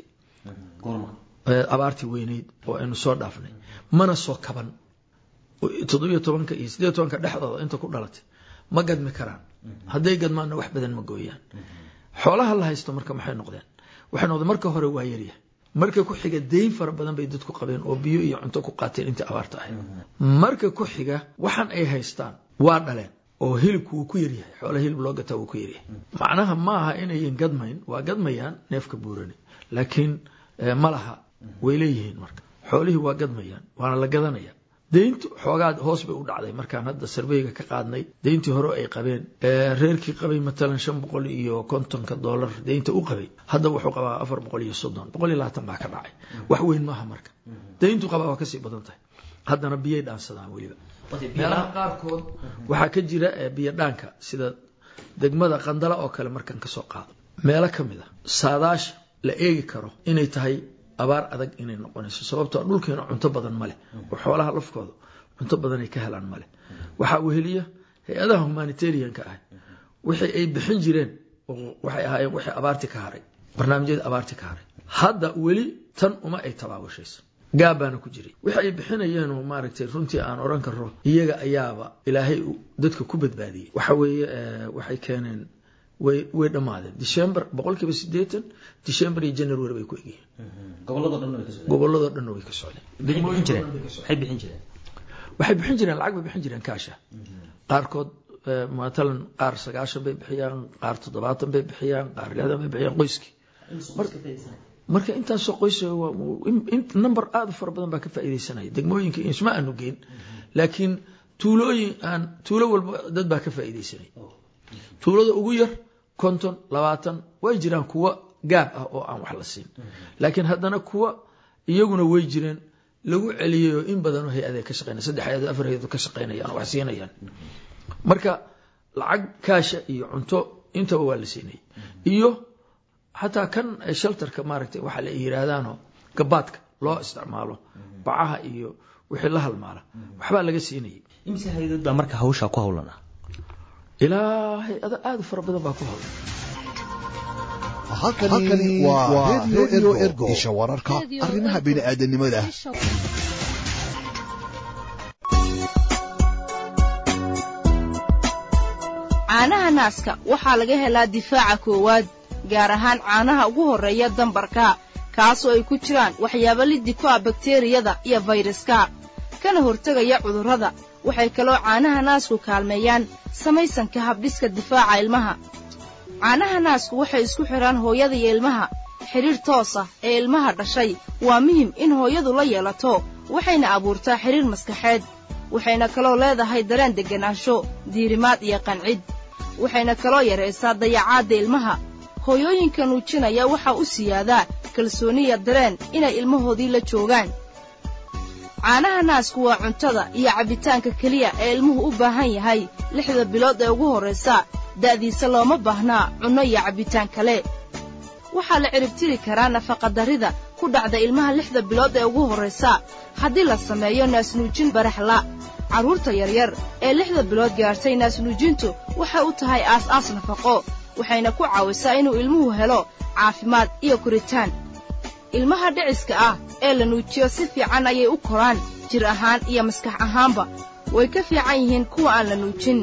abaartii weyneyd oo aynu soo dhaafnay mana soo kaban toddobiyo tobanka iyo siddeed tobanka dhexdooda inta ku dhalatay ma gadmi karaan hadday gadmaanna wax badan ma gooyaan xoolaha la haysto marka maxay noqdeen waxay noqdeen marka hore waa yaryahay marka ku xiga dayn fara badan bay dadku qabeen oo biyo iyo cunto ku qaateen intii abaarta ahayd marka ku xiga waxaan ay haystaan waa dhaleen oo hilibku wuu ku yaryahay xoolaha hilib loo gataa wuu ku yaryahay macnaha ma aha inayan gadmayn waa gadmayaan neefka buurani laakiin ma laha way leeyihiin marka xoolihii waa gadmayaan waana la gadanaya deyntu xoogaa hoos bay u dhacday markaan hadda sarbeyga ka qaadnay deyntii hore ay qabeen reerkii qabay matalan shan boqol iyo kontonka dollar deynta u qabay hadda wuxuu qabaa afar boqol iyo soddon boqol iyo labaatan baa ka dhacay wax weyn maaha marka deyntu qabaa waa kasii badan tahay haddana biyay dhaansadaan weliba meelaha qaarkood waxaa ka jira biyo dhaanka sida degmada qandala oo kale markaan kasoo qaado meelo ka mid a saadaasha la eegi karo inay tahay abaar adag inay noqonayso sababtoo dhulkeena cunto badan maleh oo xoolaha lafkooda cunto badanay ka helaan maleh waxaa weheliya hay-adaha humanitarianka ah wixii ay bixin jireen waxay ahaayeen wixii abaarti ka haray barnaamijyada abaarti ka haray hadda weli tan uma ay tabaabashayso gaab baana ku jiray wixi ay bixinayeenoo maaragtay runtii aan odhan karo iyaga ayaaba ilaahay dadka ku badbaadiyey waxa weeye waxay keeneen way way dhammaadeen december boqolkiiba sideetan december iyo january bay ku egyihiin gobolladoo dhanna way ka socdeen waxay bixin jireen lacag bay bixin jireen kaasha qaarkood matalan qaar sagaashan bay bixiyaan qaar toddobaatan bay bixiyaan qaar lixdan bay bixiyaan qoyskii marka intaasoo qoys number aada u fara badan baa ka faa'iidaysanaya degmooyinka isma aanu geyn laakiin tuulooyin aan tuulo walba dad baa ka faa'iidaysanaya tuulada ugu yar konton labaatan way jiraan kuwa gaab ah oo aan wax la siin laakiin haddana kuwa iyaguna way jireen lagu celiyayoo in badanoo hay-ada ka shaqeynaya saddex hay-ado afar hay-ado ka shaqeynayaan oo wax siinayaan marka lacag kaasha iyo cunto intaba waa la siinayay iyo xataa kan shelterka maaragtay waxa la yidhaahdaanoo gabaadka loo isticmaalo bacaha iyo wixii la halmaala waxbaa laga siinayay imse hay-adood baa marka hawshaa ku howlan ah ilaa hay-ado aada u fara badan baa ku howlan halkani waa redio ergo isha wararka arrimaha bini'aadanimada naaska waxaa laga helaa difaaca koowaad gaar ahaan caanaha ugu horreeya dambarka kaasoo ay ku jiraan waxyaabo liddi ku ah bakteriyada iyo fayraska kana hortegaya cudurrada waxay kaloo caanaha naasku kaalmeeyaan samaysanka habdhiska difaaca ilmaha caanaha naasku waxay isku xidhaan hooyada iyo ilmaha xidhiir toos ah ee ilmaha dhashay waa muhim in hooyadu la yeelato waxayna abuurtaa xidhiir maskaxeed waxayna kaloo leedahay dareen degganaansho diirimaad iyo qancid waxayna kaloo yaraysaa dayacaadda ilmaha hooyooyinka nuujinaya waxaa u siyaadaa kalsooniya dareen inay ilmahoodii la joogaan caanaha naasku waa cuntada iyo cabbitaanka keliya ee ilmuhu u baahan yahay lixda bilood ee ugu horraysa da'diisa looma baahnaa cunno iyo cabbitaan kale waxaa la ciribtiri karaa nafaqadarrida ku dhacda ilmaha lixda bilood ee ugu horraysa haddii la sameeyo naasnuujin baraxla carruurta yaryar ee lixda bilood gaartay naasnuujintu waxay u tahay aas-aas nafaqo waxayna ku caawisaa inuu ilmuhu helo caafimaad iyo koritaan ilmaha dhiciska ah ee la nuujiyo si fiican ayay u koraan jir ahaan iyo maskax ahaanba way ka fiican yihiin kuwa aan la nuujin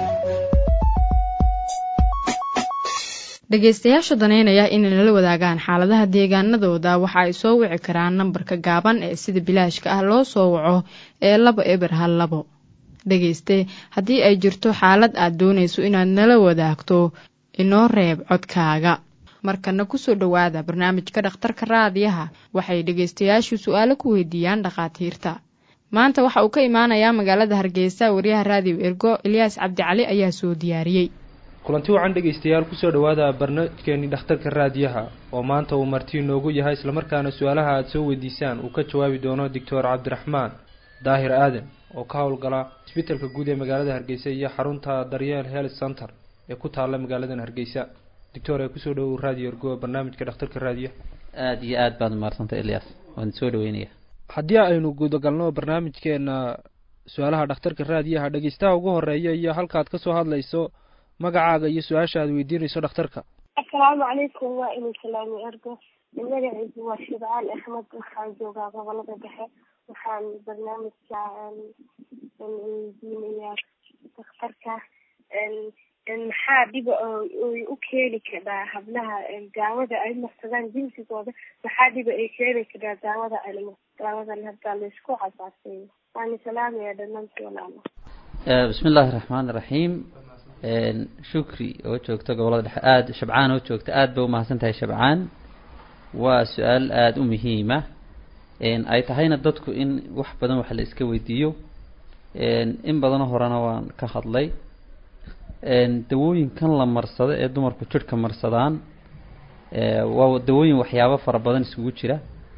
dhegaystayaasha danaynaya inay nala wadaagaan xaaladaha deegaanadooda waxa ay soo wici karaan nambarka gaaban ee sida bilaashka ah loo soo waco ee laba eber hal labo dhegayste haddii ay jirto xaalad aad doonayso inaad nala wadaagto inoo reeb codkaaga markana kusoo dhowaada barnaamijka dhakhtarka raadiyaha waxay dhegaystayaashu su-aalo ku weydiiyaan dhakhaatiirta maanta waxa uu ka imaanayaa magaalada hargeysa wariyaha raadiyo ergo elyaas cabdicali ayaa soo diyaariyey kulanti wacan dhegaystayaal kusoo dhowaada barnaamijkeeni dhakhtarka raadiyaha oo maanta uu marti inoogu yahay islamarkaana su-aalaha aada soo weydiisaan uu ka jawaabi doono doctor cabdiraxmaan daahir aadan oo ka howlgala isbitalka guud ee magaalada hargeysa iyo xarunta daryeel health center ee ku taalla magaaladan hargeysa doctor ee kusoo dhowow raadiyo ergo barnaamijka dhakhtarka raadiyaha aada iyo aad baad umahadsantay elyaas waan soo dhaweynaya haddii aynu guudagalno barnaamijkeena su-aalaha dhakhtarka raadiyaha dhegeystaha ugu horeeya iyo halkaad kasoo hadlayso magacaaga iyo su-aasha aad weydiinayso dhakhtarka assalaamu calaykum waa inuu salaami ergo magacaygu waa shibcaan axmed waxaan joogaa gobolada dhexe waxaan barnaamijka weydiinayaa dhakhtarka maxaa dhiba oy u keeni karaa hablaha daawada ay marsadaan jinsigooda maxaa dhiba ay keeni karaa daawada daawadan hadda laysku casaaseeyo waana salaamaya dhamaantii walaalo bismi illaahi raxmaan iraxiim shukri oo joogta gobolada dhexe aada shabcaan oo joogta aada bay umahadsan tahay shabcaan waa su-aal aada u muhiima ay tahayna dadku in wax badan wax la iska weydiiyo in badanoo horena waan ka hadlay dawooyinkan la marsado ee dumarku jidhka marsadaan waa dawooyin waxyaabo fara badan isugu jira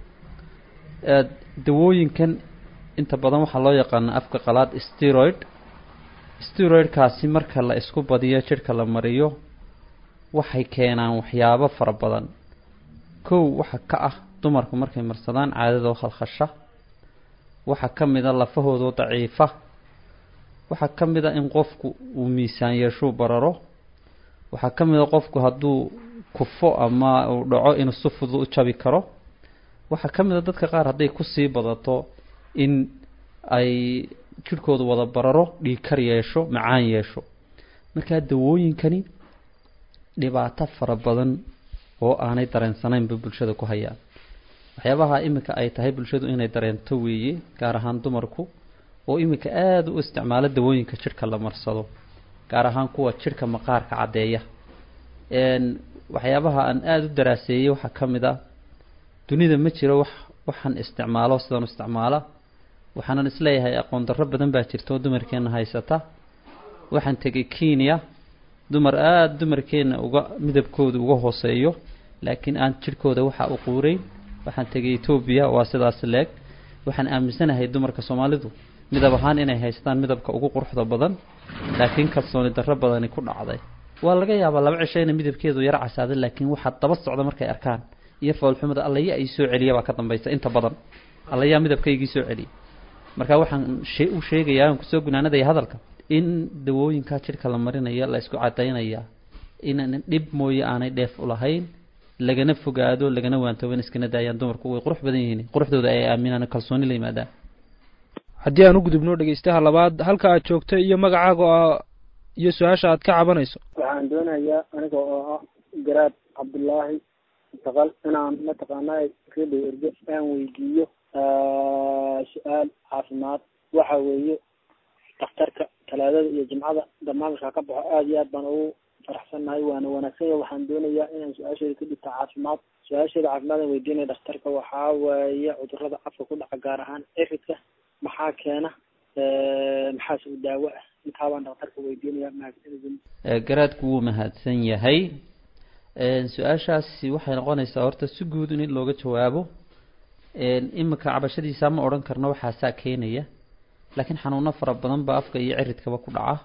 dawooyinkan inta badan waxaa loo yaqaana afka qalaad steroid steroidkaasi marka la isku badiyo jidhka la mariyo waxay keenaan waxyaabo fara badan kow waxa ka ah dumarku markay marsadaan caadadoo khalkhasha waxaa ka mid a lafahoodoo daciifa waxaa ka mid a in qofku uu miisaan yeeshuu bararo waxaa ka mid a qofku hadduu kufo ama uu dhaco inuu si fudud u jabi karo waxaa ka mid a dadka qaar hadday kusii badato in ay jidhkoodu wada bararo dhiigkar yeesho macaan yeesho markaa dawooyinkani dhibaato fara badan oo aanay dareensanayn bay bulshada ku hayaan waxyaabaha iminka ay tahay bulshadu inay dareento weeye gaar ahaan dumarku oo iminka aada u isticmaalo dawooyinka jidhka la marsado gaar ahaan kuwa jidhka maqaarka caddeeya waxyaabaha aan aada u daraaseeyey waxaa ka mid ah dunida ma jiro wax waxaan isticmaalo sidan u isticmaala waxaanan isleeyahay aqoon darro badan baa jirta oo dumarkeenna haysata waxaan tegay kenya dumar aada dumarkeenna uga midabkooda uga hooseeyo laakiin aan jidhkooda waxa u quureyn waxaan tegay etoobiya waa sidaas leeg waxaan aaminsanahay dumarka soomaalidu midab ahaan inay haystaan midabka ugu quruxda badan laakiin kalsooni darro badani ku dhacday waa laga yaabaa laba cisho ina midabkeedu yaro casaaday laakiin waxaa daba socda markay arkaan iyo foolxumada allaya ay soo celiya baa ka dambaysa inta badan allayaa midabkaygii soo celiya marka waxaan shee u sheegayaa aan kusoo gunaanadaya hadalka in dawooyinkaa jidhka la marinaya la isku cadaynaya inaan dhib mooye aanay dheef u lahayn lagana fogaado lagana waantooban iskana daayaan dumarku way qurux badan yihiin quruxdooda ay aaminaan kalsooni la yimaadaan haddii aan u gudubno dhegeystaha labaad halka aad joogto iyo magacaaga oo iyo su-aasha aad ka cabanayso waxaan doonayaa aniga oo ah garaad cabdullaahi mutaqal inaan mataqaanaa radio erge aan weydiiyo su-aal caafimaad waxa weeye dhakhtarka talaadada iyo jimcada barnaamijka ka baxo aada iyo aad baan ugu faraxsannahay waana wanaagsan yahay waxaan doonayaa inaan su-aasheeda ka dhigta caafimaad su-aasheeda caafimaad aan weydiinaya dhakhtarka waxaa waaye cudurada afka ku dhaca gaar ahaan eridka maxaa keena maxaase u daawo ah intaa baan dhakhtarka weydiinaya mahadsanidin garaadku wuu mahadsan yahay su-aashaasi waxay noqonaysaa horta si guud in looga jawaabo imika cabashadiisa ma odhan karno waxaasaa keenaya laakiin xanuuno fara badan baa afka iyo ciridkaba ku dhaca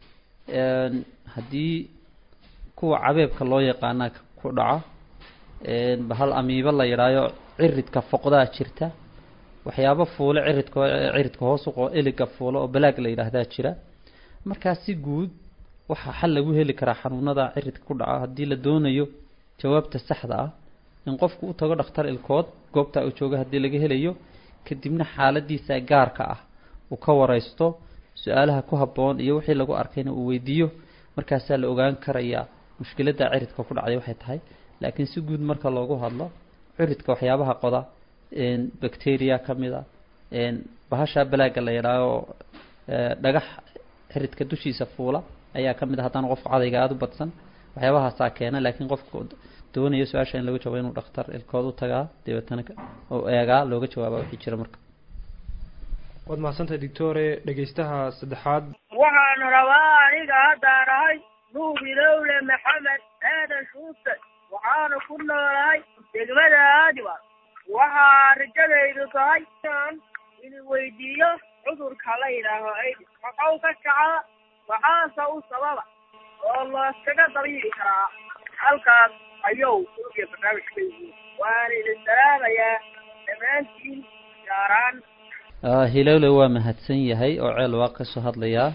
haddii kuwa cabeebka loo yaqaana ku dhaca bahal amiibo la yidhaayo ciridka foqdaa jirta waxyaabo fuule ciridka ciridka hoos uqo eliga fuule oo balaag la yidhaahdaa jira markaa si guud waxaa xal lagu heli karaa xanuunada ciridka ku dhaca haddii la doonayo jawaabta saxda ah in qofku u tago dhakhtar ilkood goobta uu jooga haddii laga helayo kadibna xaaladiisa gaarka ah uu ka wareysto su-aalaha ku habboon iyo wixii lagu arkayna uu weydiiyo markaasaa la ogaan karayaa mushkiladda ciridka ku dhacday waxay tahay laakiin si guud marka loogu hadlo ciridka waxyaabaha qoda bacteria ka mid a bahasha balaaga la yidhaaho dhagax ciridka dushiisa fuula ayaa ka mid a haddaan qofku cadayga aada u badsan waxyaabahaasaa keena laakiin qofku doonayo su-aasha in laga jawaabo inuu dhakhtar ilkood u tagaa dabeetana oo eegaa looga jawaaba wixii jira marka waad mahadsantahay doctore dhegeystaha saddexaad waxaan rabaa aniga haddaan ahay nuubilowle maxamed aadan shuute waxaana ku noolahay degmada aadiba waxaa rajadaydu tahay inaan idin weydiiyo cudurka la yidhaaho aidis maxuu ka kacaa maxaase u sababa oo looskaga dabiibi karaa halkaas ayuu ugiya barnaamijka yihiin waana idin salaamayaa dhammaantiin gaaraan hilowle waa mahadsan yahay oo ceel waa kasoo hadlayaa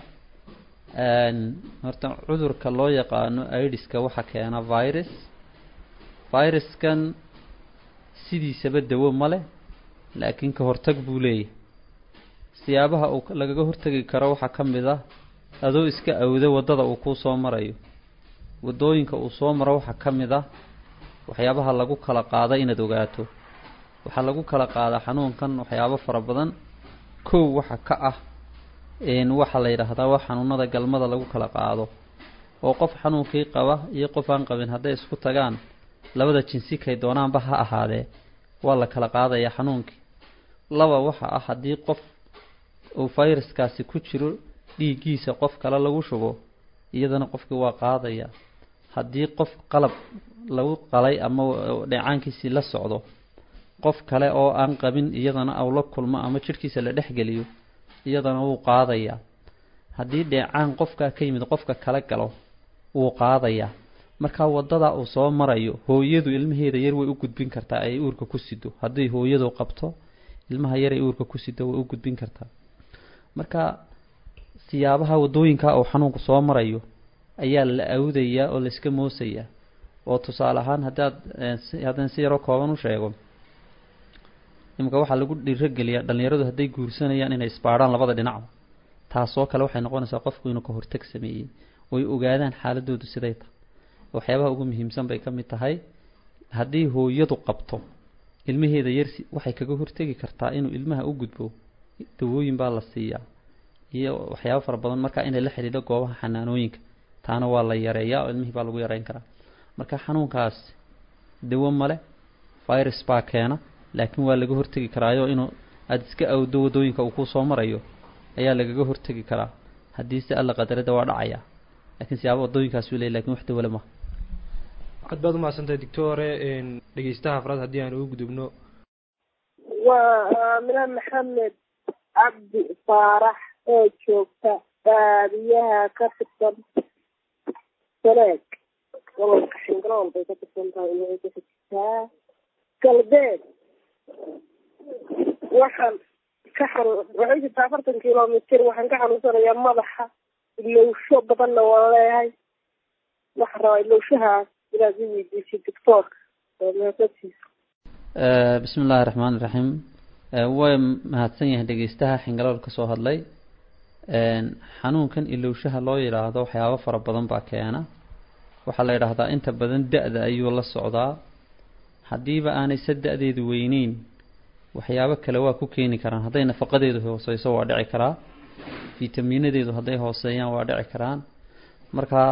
horta cudurka loo yaqaano idiska waxaa keena virus viruskan sidiisaba dawo ma leh laakiin ka hortag buu leeyahay siyaabaha uu lagaga hortagi karo waxaa ka mid ah adoo iska awda waddada uu kuu soo marayo waddooyinka uu soo maro waxaa ka mid ah waxyaabaha lagu kala qaada inaad ogaato waxaa lagu kala qaadaa xanuunkan waxyaabo fara badan kow waxa ka ah waxaa la yidhaahdaa waa xanuunada galmada lagu kala qaado oo qof xanuunkii qaba iyo qof aan qabin hadday isku tagaan labada jinsi kay doonaanba ha ahaadee waa la kala qaadayaa xanuunkii laba waxa ah haddii qof uu fayraskaasi ku jiro dhiiggiisa qof kale lagu shubo iyadana qofkii waa qaadaya haddii qof qalab lagu qalay ama dheecaankiisii la socdo qof kale oo aan qabin iyadana aw la kulmo ama jidhkiisa la dhexgeliyo iyadana wuu qaadayaa haddii dheecaan qofkaa ka yimid qofka kala galo wuu qaadayaa markaa waddada uu soo marayo hooyadu ilmaheeda yar way u gudbin kartaa ay uurka ku sido hadday hooyadu qabto ilmaha yar ay uurka ku sido way u gudbin kartaa marka siyaabaha waddooyinka uu xanuunku soo marayo ayaa la awdayaa oo layska moosayaa oo tusaale ahaan haddaad haddaan si yaroo kooban u sheego imika waxaa lagu dhiirogeliyaa dhallinyaradu hadday guursanayaan inay isbaadhaan labada dhinacba taasoo kale waxay noqonaysaa qofku inuu ka hortag sameeyey oy ogaadaan xaaladoodu siday tahay waxyaabaha ugu muhiimsan bay ka mid tahay haddii hooyadu qabto ilmaheeda yar waxay kaga hortegi kartaa inuu ilmaha u gudbo dawooyin baa la siiyaa iyo waxyaaba fara badan markaa inay la xidhiidho goobaha xanaanooyinka taana waa la yareeyaa oo ilmihii baa lagu yareyn karaa marka xanuunkaas dawo male virus baa keena laakiin waa laga hortegi karaayo inuu aada iska awdo waddooyinka uu kuu soo marayo ayaa lagaga hortegi karaa haddii si alla qadarada waa dhacaya lakiin siyaaba waddooyinkaas u leey lakin wax dawale maha aad baad umahadsantahay doctore dhegeystaha afraad haddii aan ugu gudubno waa aamina maxamed cabdi faarax oo joogta baadiyaha ka tirsan saleeg gobolka xingalool bay ka tirsan tahay inay ka jirtaa galbeed waxaan ka xanu waxay jirtaa afartan kilomitr waxaan ka xanuunsanayaa madaxa ilowsho badanna waan leeyahay waxaan rabaa ilowshahaas inaad i weydiisay doctoorka oo mahadsantiisa bismi illaahi raxmaan iraxiim way mahadsan yahay dhegeystaha xingalool ka soo hadlay xanuunkan ilowshaha loo yidhaahdo waxyaabo fara badan baa keena waxaa la yidhaahdaa inta badan da-da ayuu la socdaa haddiiba aanay se da-deedu weyneyn waxyaabo kale waa ku keeni karaan hadday nafaqadeedu hooseyso waa dhici karaa fitamiinadeedu hadday hooseeyaan waa dhici karaan marka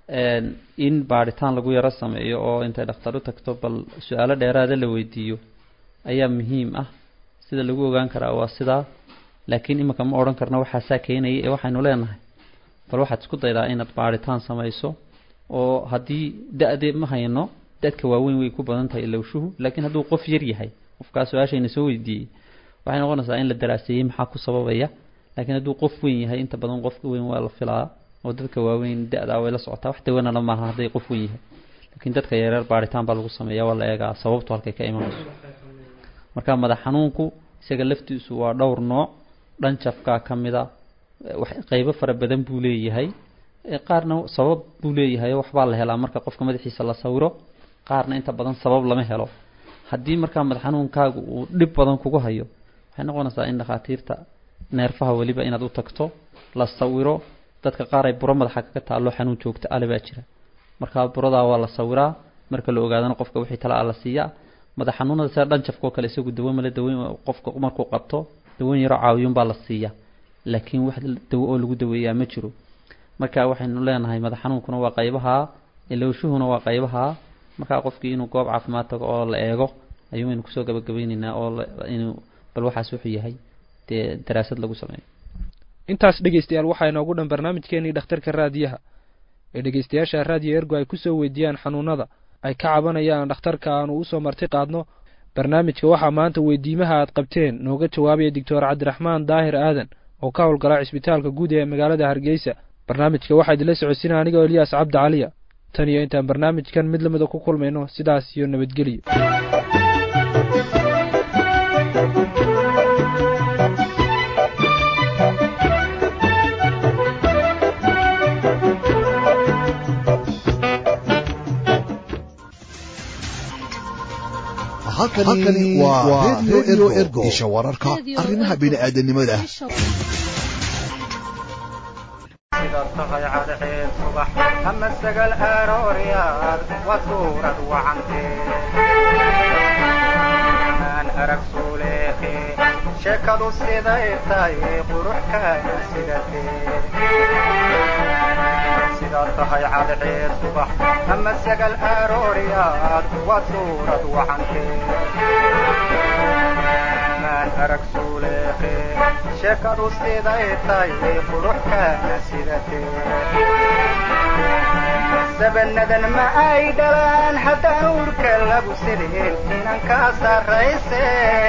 in baadhitaan lagu yaro sameeyo oo intay dhakhtar u tagto bal su-aalo dheeraada la weydiiyo ayaa muhiim ah sida lagu ogaan karaa waa sidaa laakiin iminka ma odhan karno waxaasaa keenaya ee waxaynu leenahay bal waxaad isku daydaa inaad baadhitaan samayso oo haddii da-de ma hayno dadka waaweyn way ku badan tahay ilowshuhu laakiin hadduu qof yar yahay qofkaa su-aashayna soo weydiiyey waxay noqonaysaa in la daraaseeyey maxaa ku sababaya laakiin hadduu qof weyn yahay inta badan qofka weyn waa la filaa oo dadka waaweyn da-da way la socotaa wax dawanana maaha hadday qof weyn yahay laakiin dadka yareer baadhitaan baa lagu sameeya waa la eegaa sababtu halkay ka imanayso marka madax xanuunku isaga laftiisu waa dhowr nooc dhan jafkaa ka mida qeybo fara badan buu leeyahay qaarna sabab buu leeyahay waxbaa la helaa marka qofka madaxiisa la sawiro qaarna inta badan sabab lama helo haddii markaa madax xanuunkaagu uu dhib badan kugu hayo waxay noqonaysaa in dhakhaatiirta neerfaha weliba inaad u tagto la sawiro dadka qaar ay buro madaxa kaga taallo xanuun joogta ale baa jira markaa buradaa waa la sawiraa marka la ogaadana qofka wixii tala a la siiyaa madax xanuunada sida dhanjafka oo kale isagu dawo male daweyn qofka markuu qabto daweyn yaroo caawiyun baa la siiya laakiin wax dawo oo lagu daweeyaa ma jiro marka waxaynu leenahay madax xanuunkuna waa qaybaha ilowshuhuna waa qaybaha markaa qofkii inuu goob caafimaad tago oo la eego ayuumaynu kusoo gabagabeyneynaa oo inuu bal waxaas wuxuu yahay dee daraasad lagu sameeyo intaas dhegeystayaal waxaa inoogu dhan barnaamijkeenii dhakhtarka raadiyaha ee dhegeystayaasha raadiyo ergo ay kusoo weydiiyaan xanuunada ay ka cabanayaan dhakhtarka aanu usoo marti qaadno barnaamijka waxaa maanta weydiimaha aad qabteen nooga jawaabaya doctor cabdiraxmaan daahir aadan oo ka howlgala cisbitaalka guud ee magaalada hargeysa barnaamijka waxaa idinla socodsiina anigoo eliyaas cabdi caliya tan iyo intaan barnaamijkan mid lamida ku kulmayno sidaas iyo nabadgelyo halkani waa redio ergo isha wararka arrimaha bini'aadanimada sida tahay cadceed subax ama sagal arooryaad waa suurad wacantee maan arag suuleekhe sheekadu siday tahay quruxkaana sidatee sida tahay cadceed subax ama sagal arooryaad waa suurad wacantee maan arag suuleekhe sheekadu siday tahay quruxkaana sidatee sabanadan ma ay dhalaan haddaan urka lagu sideen inan kaa sarrayse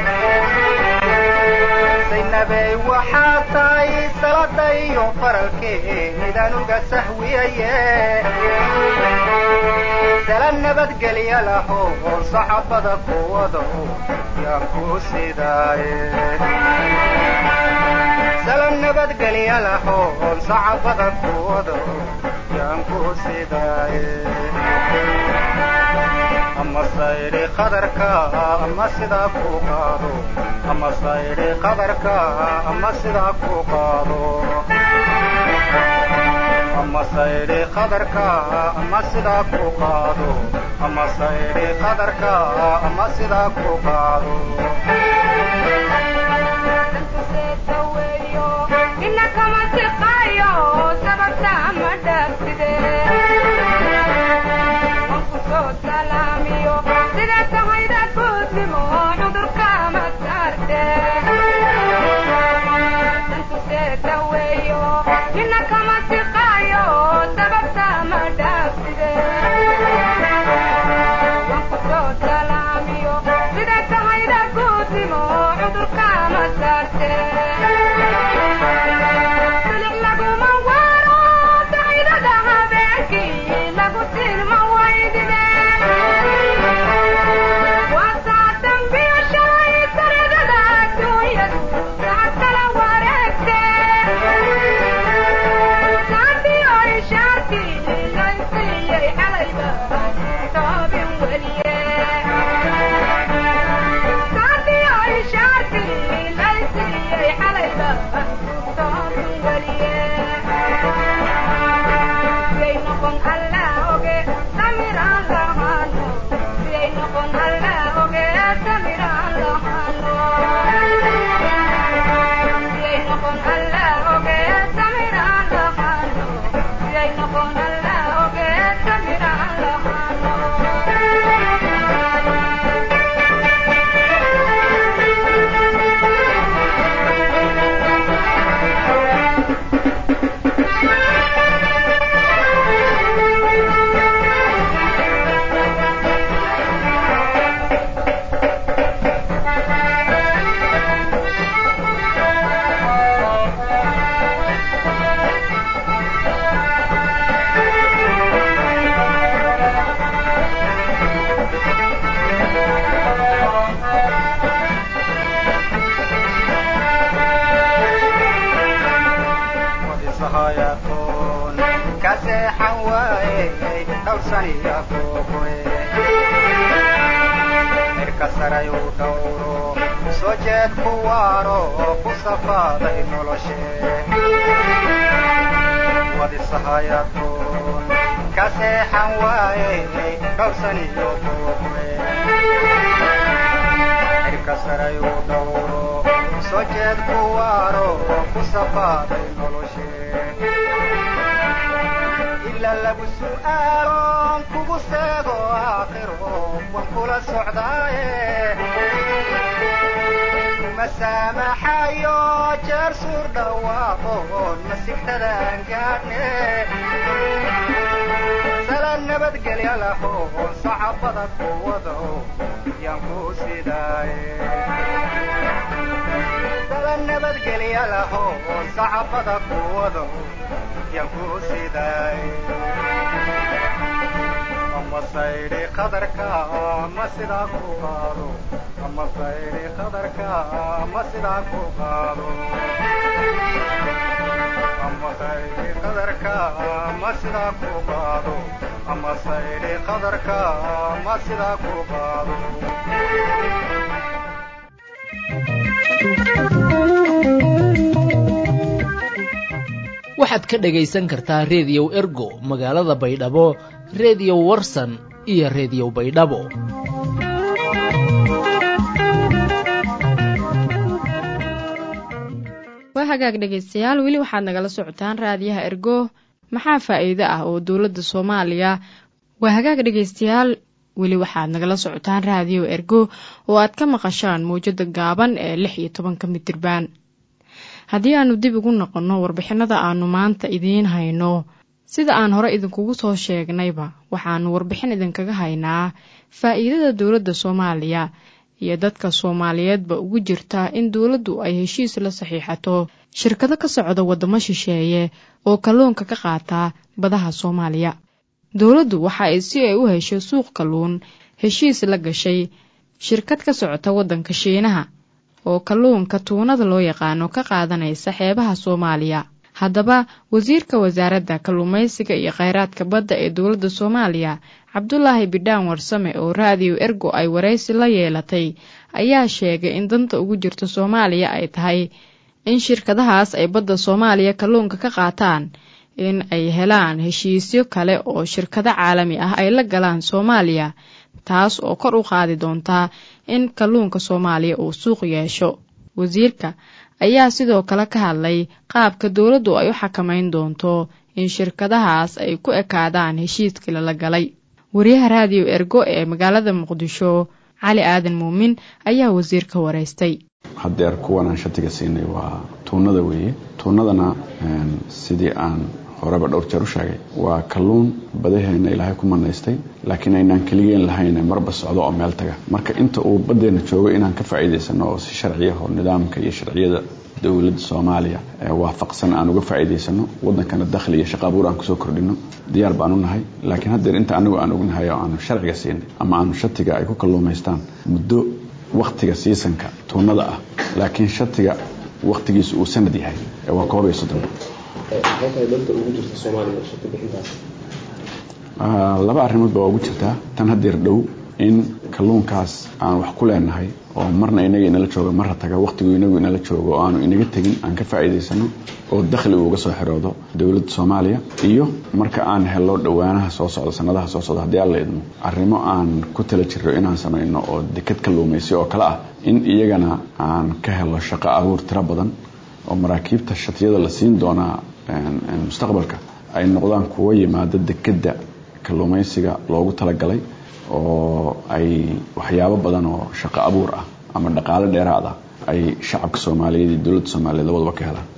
saynabey waxaa tahay salada iyo faralkeedaan uga sahwiyaye sala nabadgelya laho saxabada kuwado yaan ku sidaaye sala nabadgelya laho saxabada kuwado yaan ku sidaaye ama sayri qadarka ama sidaa ku qaado ama sayri qadarka ama sidaa ku qaado ama sayri qadarka ama sidaa ku qaado ama sayri qadarka ama sidaa ku qaado saray u dhowro soo jeed ku waaro ku safaaday noloshe wadisahayadoon ka seexan waaye dhowrsan iyo buuqwe xirka saray u dhowro soo jeed ku waaro ku safaaday noloshe ila lagu su'aaloon kugu seego aakhiro wan kula socdaaye kuma saamaxayo jeer suur dhawaaqoon masigtadaan gaadhne sala nabadgelya lahoon sacabada kuwado yaan ku sidaaye sala nabadgelya lahoon sacabada kuwado yaan ku sidaaye ama saydhi qadarka ma sidaa ku qaado ama saydhi qadarka ma sidaa ku qaado ama saydhi qadarka ma sidaa ku qaado ama saydhi qadarka ma sidaa ku qaado waxaad ka dhagaysan kartaa reediyow ergo magaalada baydhabo reediyo warsan iyo reediyo baydhabo waa hagaag dhegaystayaal weli waxaad nagala socotaan raadiyaha ergo maxaa faa'iido ah oo dowladda soomaaliya waa hagaag dhegaystayaal weli waxaad nagala socotaan raadiyo ergo oo aad ka maqashaan mawjada gaaban ee lix iyo tobanka midirbaan haddii aanu dib ugu noqonno warbixinada aanu maanta idiin hayno sida aan hore idinkugu soo sheegnayba waxaanu warbixin idinkaga haynaa faa'iidada dowladda soomaaliya iyo dadka soomaaliyeedba ugu jirta in dowladdu ay heshiis la saxiixato shirkado ka socda waddamo shisheeye oo kalluunka ka qaata badaha soomaaliya dowladdu waxa ay si ay u hesho suuq kalluun heshiis la gashay shirkad ka socota waddanka shiinaha oo kalluunka tuunada loo yaqaano ka qaadanaysa xeebaha soomaaliya haddaba wasiirka wasaaradda kalluumaysiga iyo kheyraadka badda ee dowladda soomaaliya cabdulaahi bidhaan warsame oo raadiyo ergo ay waraysi la yeelatay ayaa sheegay in danta ugu jirta soomaaliya ay tahay in shirkadahaas ay badda soomaaliya kalluunka ka qaataan in ay helaan heshiisyo kale oo shirkado caalami ah ay la galaan soomaaliya taas oo kor u qaadi doontaa in kalluunka soomaaliya uu suuq yeesho wasiirka ayaa sidoo kale ka hadlay qaabka dowladdu ay u xakamayn doonto in shirkadahaas ay ku ekaadaan heshiiskii lala galay wariyaha raadiyo ergo ee magaalada muqdisho cali aadan muumin ayaa wasiirka waraystay haddeer kuwan aan shatiga siinay waa tuunada weeye tuunadana sidii aan horeba dhowr jeer u sheegay waa kalluun badaheenna ilaahay ku manaystay laakiin aynaan keligeen lahayn marba socdo oo meel taga marka inta uu baddeenna joogo inaan ka faa'iidaysano oo si sharciya oo nidaamka iyo sharciyada dowladda soomaaliya waafaqsan aan uga faa'iidaysano waddankana dakhli iyo shaqa abuur aan kusoo kordhino diyaar baan u nahay laakiin haddeer inta anigu aan ognahay oo aanu sharciga siinay ama aanu shatiga ay ku kalluumaystaan muddo wakhtiga siisanka tuunada ah laakiin shatiga wakhtigiisu uu sanad yahay waa koob iyo soddon laba arrimood baa ugu jirtaa tan haddeer dhow in kalluunkaas aan wax ku leenahay oo marna inaga inala jooga marra taga wakhtigu inagu inala joogo oo aanu inaga tegin aan ka faa'iidaysano oo dakhli uuga soo xiroodo dowladda soomaaliya iyo marka aan helo dhowaanaha soo socda sanadaha soo socda haddii alla idmo arrimo aan ku tala jirro inaan samayno oo dekad kalluumaysi oo kale ah in iyagana aan ka helo shaqo abuur tiro badan oo maraakiibta shatiyada la siin doonaa mustaqbalka ay noqdaan kuwo yimaada dekedda kalluumaysiga loogu talagalay oo ay waxyaabo badan oo shaqo abuur ah ama dhaqaale dheeraad ah ay shacabka soomaaliyeed iyo dowladda soomaaliyeed labadaba ka helaan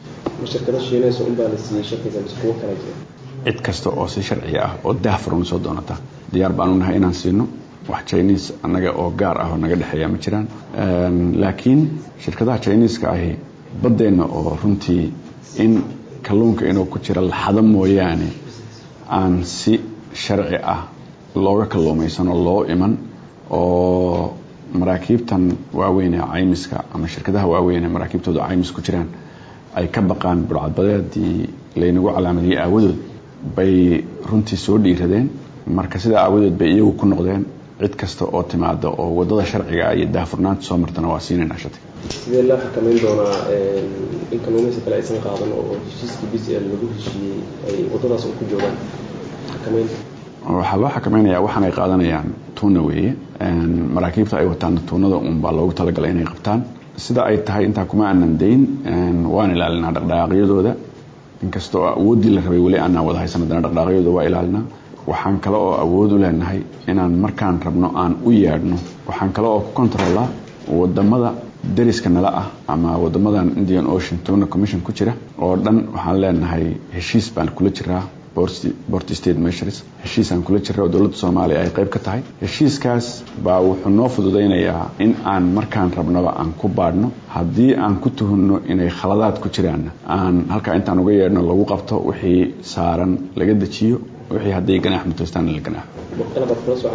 cid kasta oo si sharciga ah oo daahfuran soo doonata diyaar baan u nahay inaan siino wax jiniis annaga oo gaar ah oo naga dhexeeya ma jiraan laakiin shirkadaha jiniiska ahi baddeenna oo runtii in kalluunka inuu ku jira laxado mooyaane aan si sharci ah looga kalluumaysan oo loo iman oo maraakiibtan waaweyn ee caymiska ama shirkadaha waaweyn ee maraakiibtooda caymis ku jiraan ay ka baqaan burcadbadeedii laynagu calaamadiyey aawadood bay runtii soo dhiiradeen marka sidaa aawadood bay iyagu ku noqdeen cid kasta oo timaada oo wadada sharciga iyo daahfurnaanta soo martana waa siinaynaa shati sidee loo xakameyn doonaa in kalluumaysi kale aysan qaadan oo heshiiskii b c l lagu heshiiyey ay wadadaas u ku joogaan xakameynta waxaa loo xakameynaya waxaan ay qaadanayaan tuuna weeye maraakiibta ay wataan tuunada un baa loogu talagalay inay qabtaan sida ay tahay intaa kuma aanan dayn waan ilaalinaa dhaqdhaqaaqyadooda inkasta oo awooddii la rabay weli aanaan wada haysan haddana dhaqdhaqaaqyadooda waa ilaalinaa waxaan kale oo awood u leenahay inaan markaan rabno aan u yeedhno waxaan kale oo ku controllaa wadamada dariska nala ah ama wadamadan indian ocean tuna commission ku jira oo dhan waxaan leenahay heshiis baan kula jiraa bort state measures heshiisaan kula jira oo dowladda soomaaliya ay qayb ka tahay heshiiskaas baa wuxuu noo fududaynayaa in aan markaan rabnaba aan ku baadhno haddii aan ku tuhunno inay khaladaad ku jiraanna aan halkaa intaan uga yeedhno lagu qabto wixii saaran laga dejiyo wixii hadday ganaax mutaystaan la ganaaxo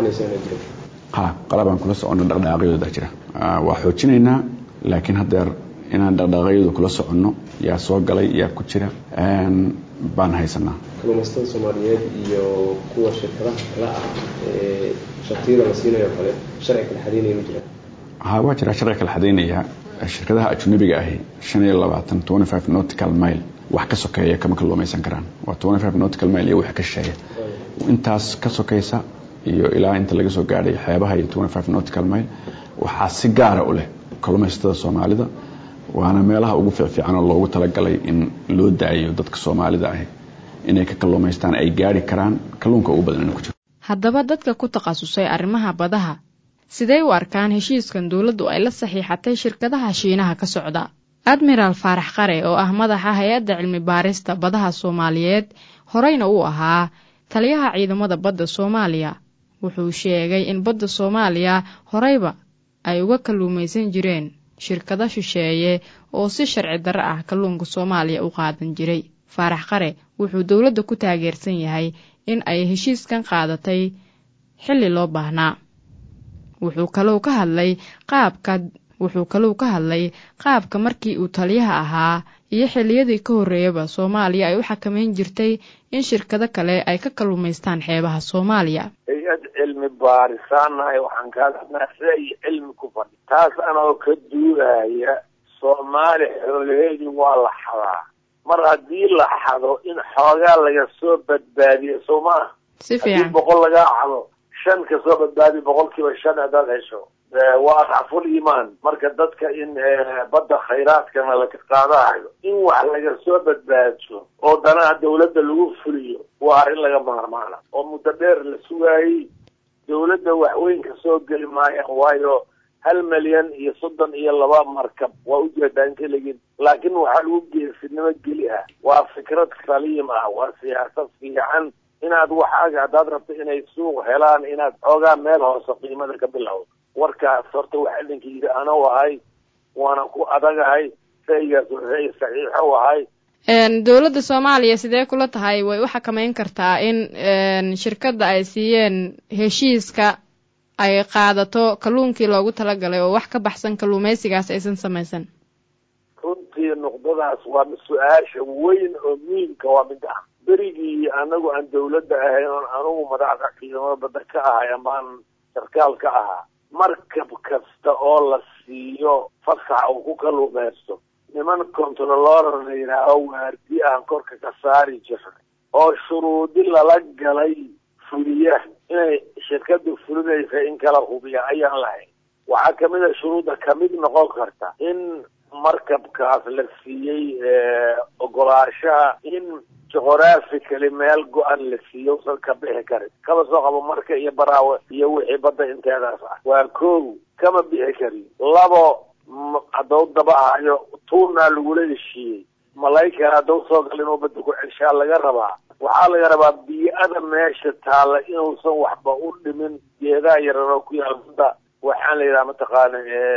ha qalabaan kula soconno dhaqdhaqaaqyadooda jira waa xoojinaynaa laakiin haddeer inaan dhaqdhaqaaqyadu kula soconno yaa soo galay yaa ku jira baan haysanaa kalluumaysatada soomaaliyeed iyo kuwa shirkadaha kale ah ee shatiyada la siinayo kale sharci kala xadeynaya ma jira ha waa jira sharci kala xadeynaya shirkadaha ajnabiga ahi shan iyo labaatan twenty five nautical mile wax ka sokeeya kama kalluumaysan karaan waa twenty five nautical mile iyo wax ka shisheeya intaas ka sokaysa iyo ilaa inta laga soo gaadhay xeebaha iyo twenty five nautical mile waxaa si gaara u leh kalluumaysatada soomaalida waana meelaha ugu fiicfiican oo loogu talagalay in loo daayo dadka soomaalida ahi inay ka kalluumaystaan ay gaari karaan kalluunka ugu badan ku jiro haddaba dadka ku takhasusay arrimaha badaha sidee u arkaan heshiiskan dowladdu ay la saxiixatay shirkadaha shiinaha ka socda admiraal faarax qare oo ah madaxa hay-adda cilmi baarista badaha soomaaliyeed horeyna uu ahaa taliyaha ciidamada badda soomaaliya wuxuu sheegay in badda soomaaliya horeyba ay uga kalluumaysan jireen shirkado shisheeye oo si sharci darro ah kalluunka soomaaliya u qaadan jiray faarax qare wuxuu dowladda ku taageersan yahay in ay heshiiskan qaadatay xilli loo baahnaa wuxuu kalou ka hadlay qaabka wuxuu kalou ka hadlay qaabka markii uu taliyaha ahaa iyo xilliyadii ka horreeyaba soomaaliya ay u xakamayn jirtay in shirkado kale ay ka kalluumaystaan xeebaha soomaaliya hay-ad cilmi baarisaanahay waxaan kaa hadnaa sida iyo cilmi ku fadhi taas anoo ka duulaya soomaali xoolaheedii waa la xadaa mar haddii la xado in xoogaa laga soo badbaadiyo soo maa si haddii fiican boqol laga xado shan ka soo badbaadiyo boqolkiiba shan haddaad hesho waa racful imaan marka dadka in badda khayraadkana laga qaadayo in wax laga soo badbaadso oo danaha dawladda lagu fuliyo waa arrin laga maarmaana oo muddo dheer la sugaayey dawladda waxweyn ka soo geli maayaan waayo hal milyan iyo soddon iyo laba markab waa ujeedaa inta legin laakiin waxaa lagu geesinimo geli ah waa fikrad saliim ah waa siyaasad fiican inaad waxaaga haddaad rabto inay suuq helaan inaad xoogaa meel hoose qiimada ka bilowdo warkaas horta wax idinka yidhi anau ahay waana ku adagahay shaygaas waxay saxiixo ahay dowladda soomaaliya sidee kula tahay way u xakamayn kartaa in shirkadda ay siiyeen heshiiska ay qaadato kalluunkii loogu talagalay oo wax ka baxsan kalluumaysigaas aysan samaysan runtii nuqdadaas waa su-aasha weyn oo muhiimka waa mid ah berigii anagu aan dawladda ahayn oon anugu madaxda ciidamada badda ka ahay amaan sarkaal ka ahaa markab kasta oo la siiyo fasax uu ku kalluumaysto niman controlor la yidhaaho waardi aan korka ka saari jirnay oo shuruudi lala galay fuliya inay shirkadu fulinaysa in kala hubiya ayaan lahayn waxaa kamid a shuruudda kamid noqon karta in markabkaas la siiyey ogolaashaha in geographically meel go-an la siiyo usan ka bixi karin kama soo qabo marka iyo baraawe iyo wixii badda inteedaas ah waa kow kama bixi karin labo haddau daba ahayo tuunaa lagula heshiiyey malaykan haddau soo gal inuu badda ku ceshaa laga rabaa waxaa laga rabaa bii-ada meesha taalla inuusan waxba u dhimin geedaha yararoo ku yaal badda waxaan la yidhaha mataqaana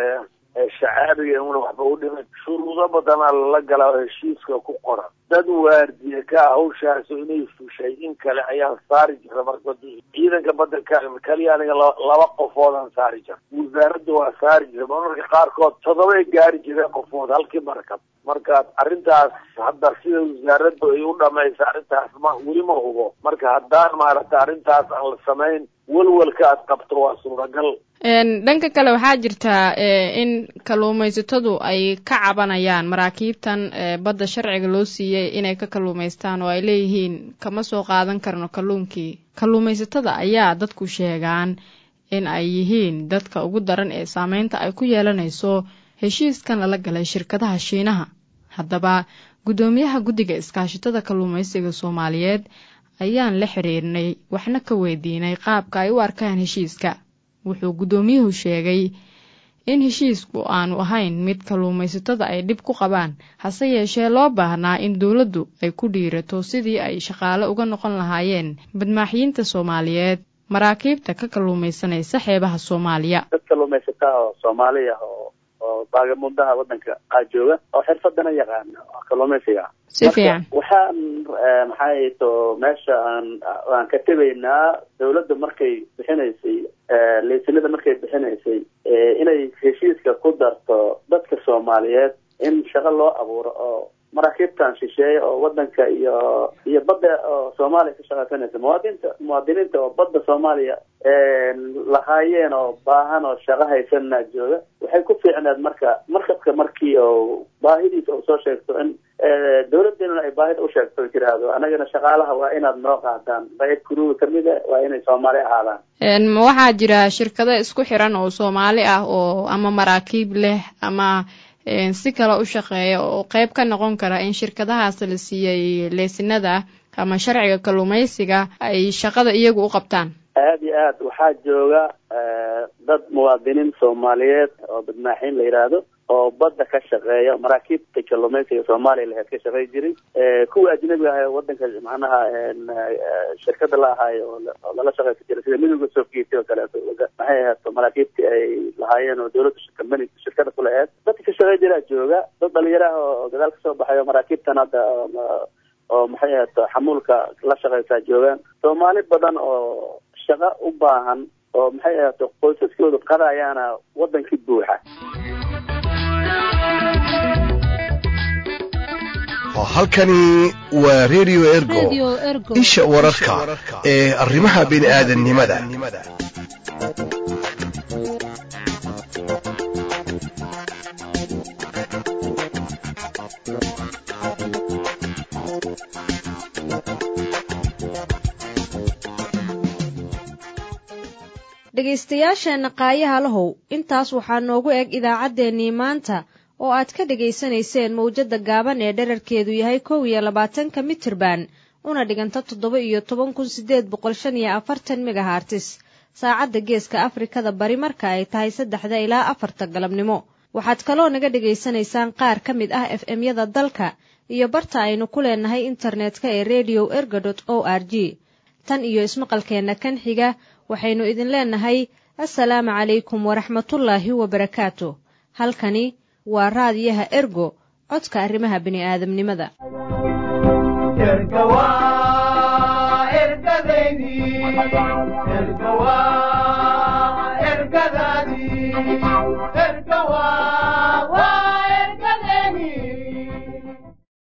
shacaabiga inuuna waxba u dhimin shuruudo badanaa lala galaa oo heshiiska ku qoran dad waardiye ka ah hawshaasu inay fushay in kale ayaan saari jirta marka ciidanka badda ka kaliya aniga laba qofoodaan saari jira wasaaradda waa saari jira marmarka qaarkood toddobay gaari jireen qofood halkii markab marka arrintaas hadda sida wasaaraddu ay u dhamaysa arrintaas ma weli ma hubo marka haddaan maaragta arrintaas aan la samayn welwelka aad qabto waa suuragal dhanka kale waxaa jirtaa in kalluumaysatadu ay ka cabanayaan maraakiibtan badda sharciga loo siiyey inay ka kalluumaystaan oo ay leeyihiin kama soo qaadan karno kalluunkii kalluumaysatada ayaa dadku sheegaan in ay yihiin dadka ugu daran ee saameynta ay ku yeelanayso heshiiskan lala galay shirkadaha shiinaha haddaba guddoomiyaha guddiga iskaashatada kalluumaysiga soomaaliyeed ayaan la xiriirnay waxna ka weydiinay qaabka ay u arkaan heshiiska wuxuu guddoomiyuhu sheegay in heshiisku aanu ahayn mid kalluumaysatada ay dhib ku qabaan hase yeeshee loo baahnaa in dowladdu ay ku dhiirato sidii ay shaqaale uga noqon lahaayeen badmaaxiyiinta soomaaliyeed maraakiibta ka kalluumaysanaysa xeebaha soomaaliya dad kalluumaysataa oo soomaaliya oo oo baagamudaha wadanka aa jooga oo xirfadana yaqaana kalluumaysiga si fiican waxaan maxay to meesha aan aan ka tegaynaa dawladda markay bixinaysay leysinada markay bixinaysay inay heshiiska ku darto dadka soomaaliyeed in shaqo loo abuuro oo maraakiibtan shisheeye oo wadanka iyo iyo badda oo soomaaliya ka shaqaysanaysa muwaadinta muwaadiniinta oo badda soomaaliya lahaayeen oo baahan oo shaqo haysanna jooga waxay ku fiicneed marka markabka markii oo baahidiisa uu soo sheegto in dawladdeennuna ay baahida u sheegto tiraahdo anagana shaqaalaha waa inaad noo qaadaan qayb kuruga kamid a waa inay soomaali ahaadaan ma waxaa jira shirkado isku xiran oo soomaali ah oo ama maraakiib leh ama si kale u shaqeeya oo qeyb ka noqon kara in shirkadahaas la siiyey leysinada ama sharciga kalluumaysiga ay shaqada iyagu u qabtaan aada iyo aad waxaa jooga dad muwaadiniin soomaaliyeed oo badmaaxiin la yidhaahdo oo badda ka shaqeeya maraakiibta kalluumaysiga soomaaliya laheed ka shaqey jiray kuwa ajnabiga ahay wadanka macnaha shirkada la ahaayo oo lala shaqeysan jiray sida midowga soofgeeti oo kaleeto maxay ahaato maraakiibtii ay lahaayeen oo dawladda kambani shirkada kula aheed dadka ka shaqey jiraa jooga dad dhalinyaro ah oo gadaal kasoo baxay oo maraakiibtan hadda oo maxay ahaato xamuulka la shaqeysaa joogaan soomaali badan oo shaqo u baahan oo maxay ahaato qoysaskooda qadayaana wadankii buuxa halkani waa radio ergo isha wararka ee arrimaha bini aadannimada dhegaystayaasheenna qaayaha lahow intaas waxaa noogu eg idaacaddeenii maanta oo aad ka dhegaysanayseen mawjadda gaaban ee dherarkeedu yahay kow iyo labaatanka mitirban una dhiganta toddoba iyo toban kun siddeed boqol shan iyo afartan megahartis saacadda geeska afrikada bari marka ay tahay saddexda ilaa afarta galabnimo waxaad kaloo naga dhegaysanaysaan qaar ka mid ah f m-yada dalka iyo barta aynu ku leenahay internetka ee redio erga dot o r g tan iyo ismaqalkeenna kan xiga waxaynu idin leenahay assalaamu calaykum waraxmatullaahi wabarakaatu halkani waa raadiyaha ergo codka arrimaha bini'aadamnimada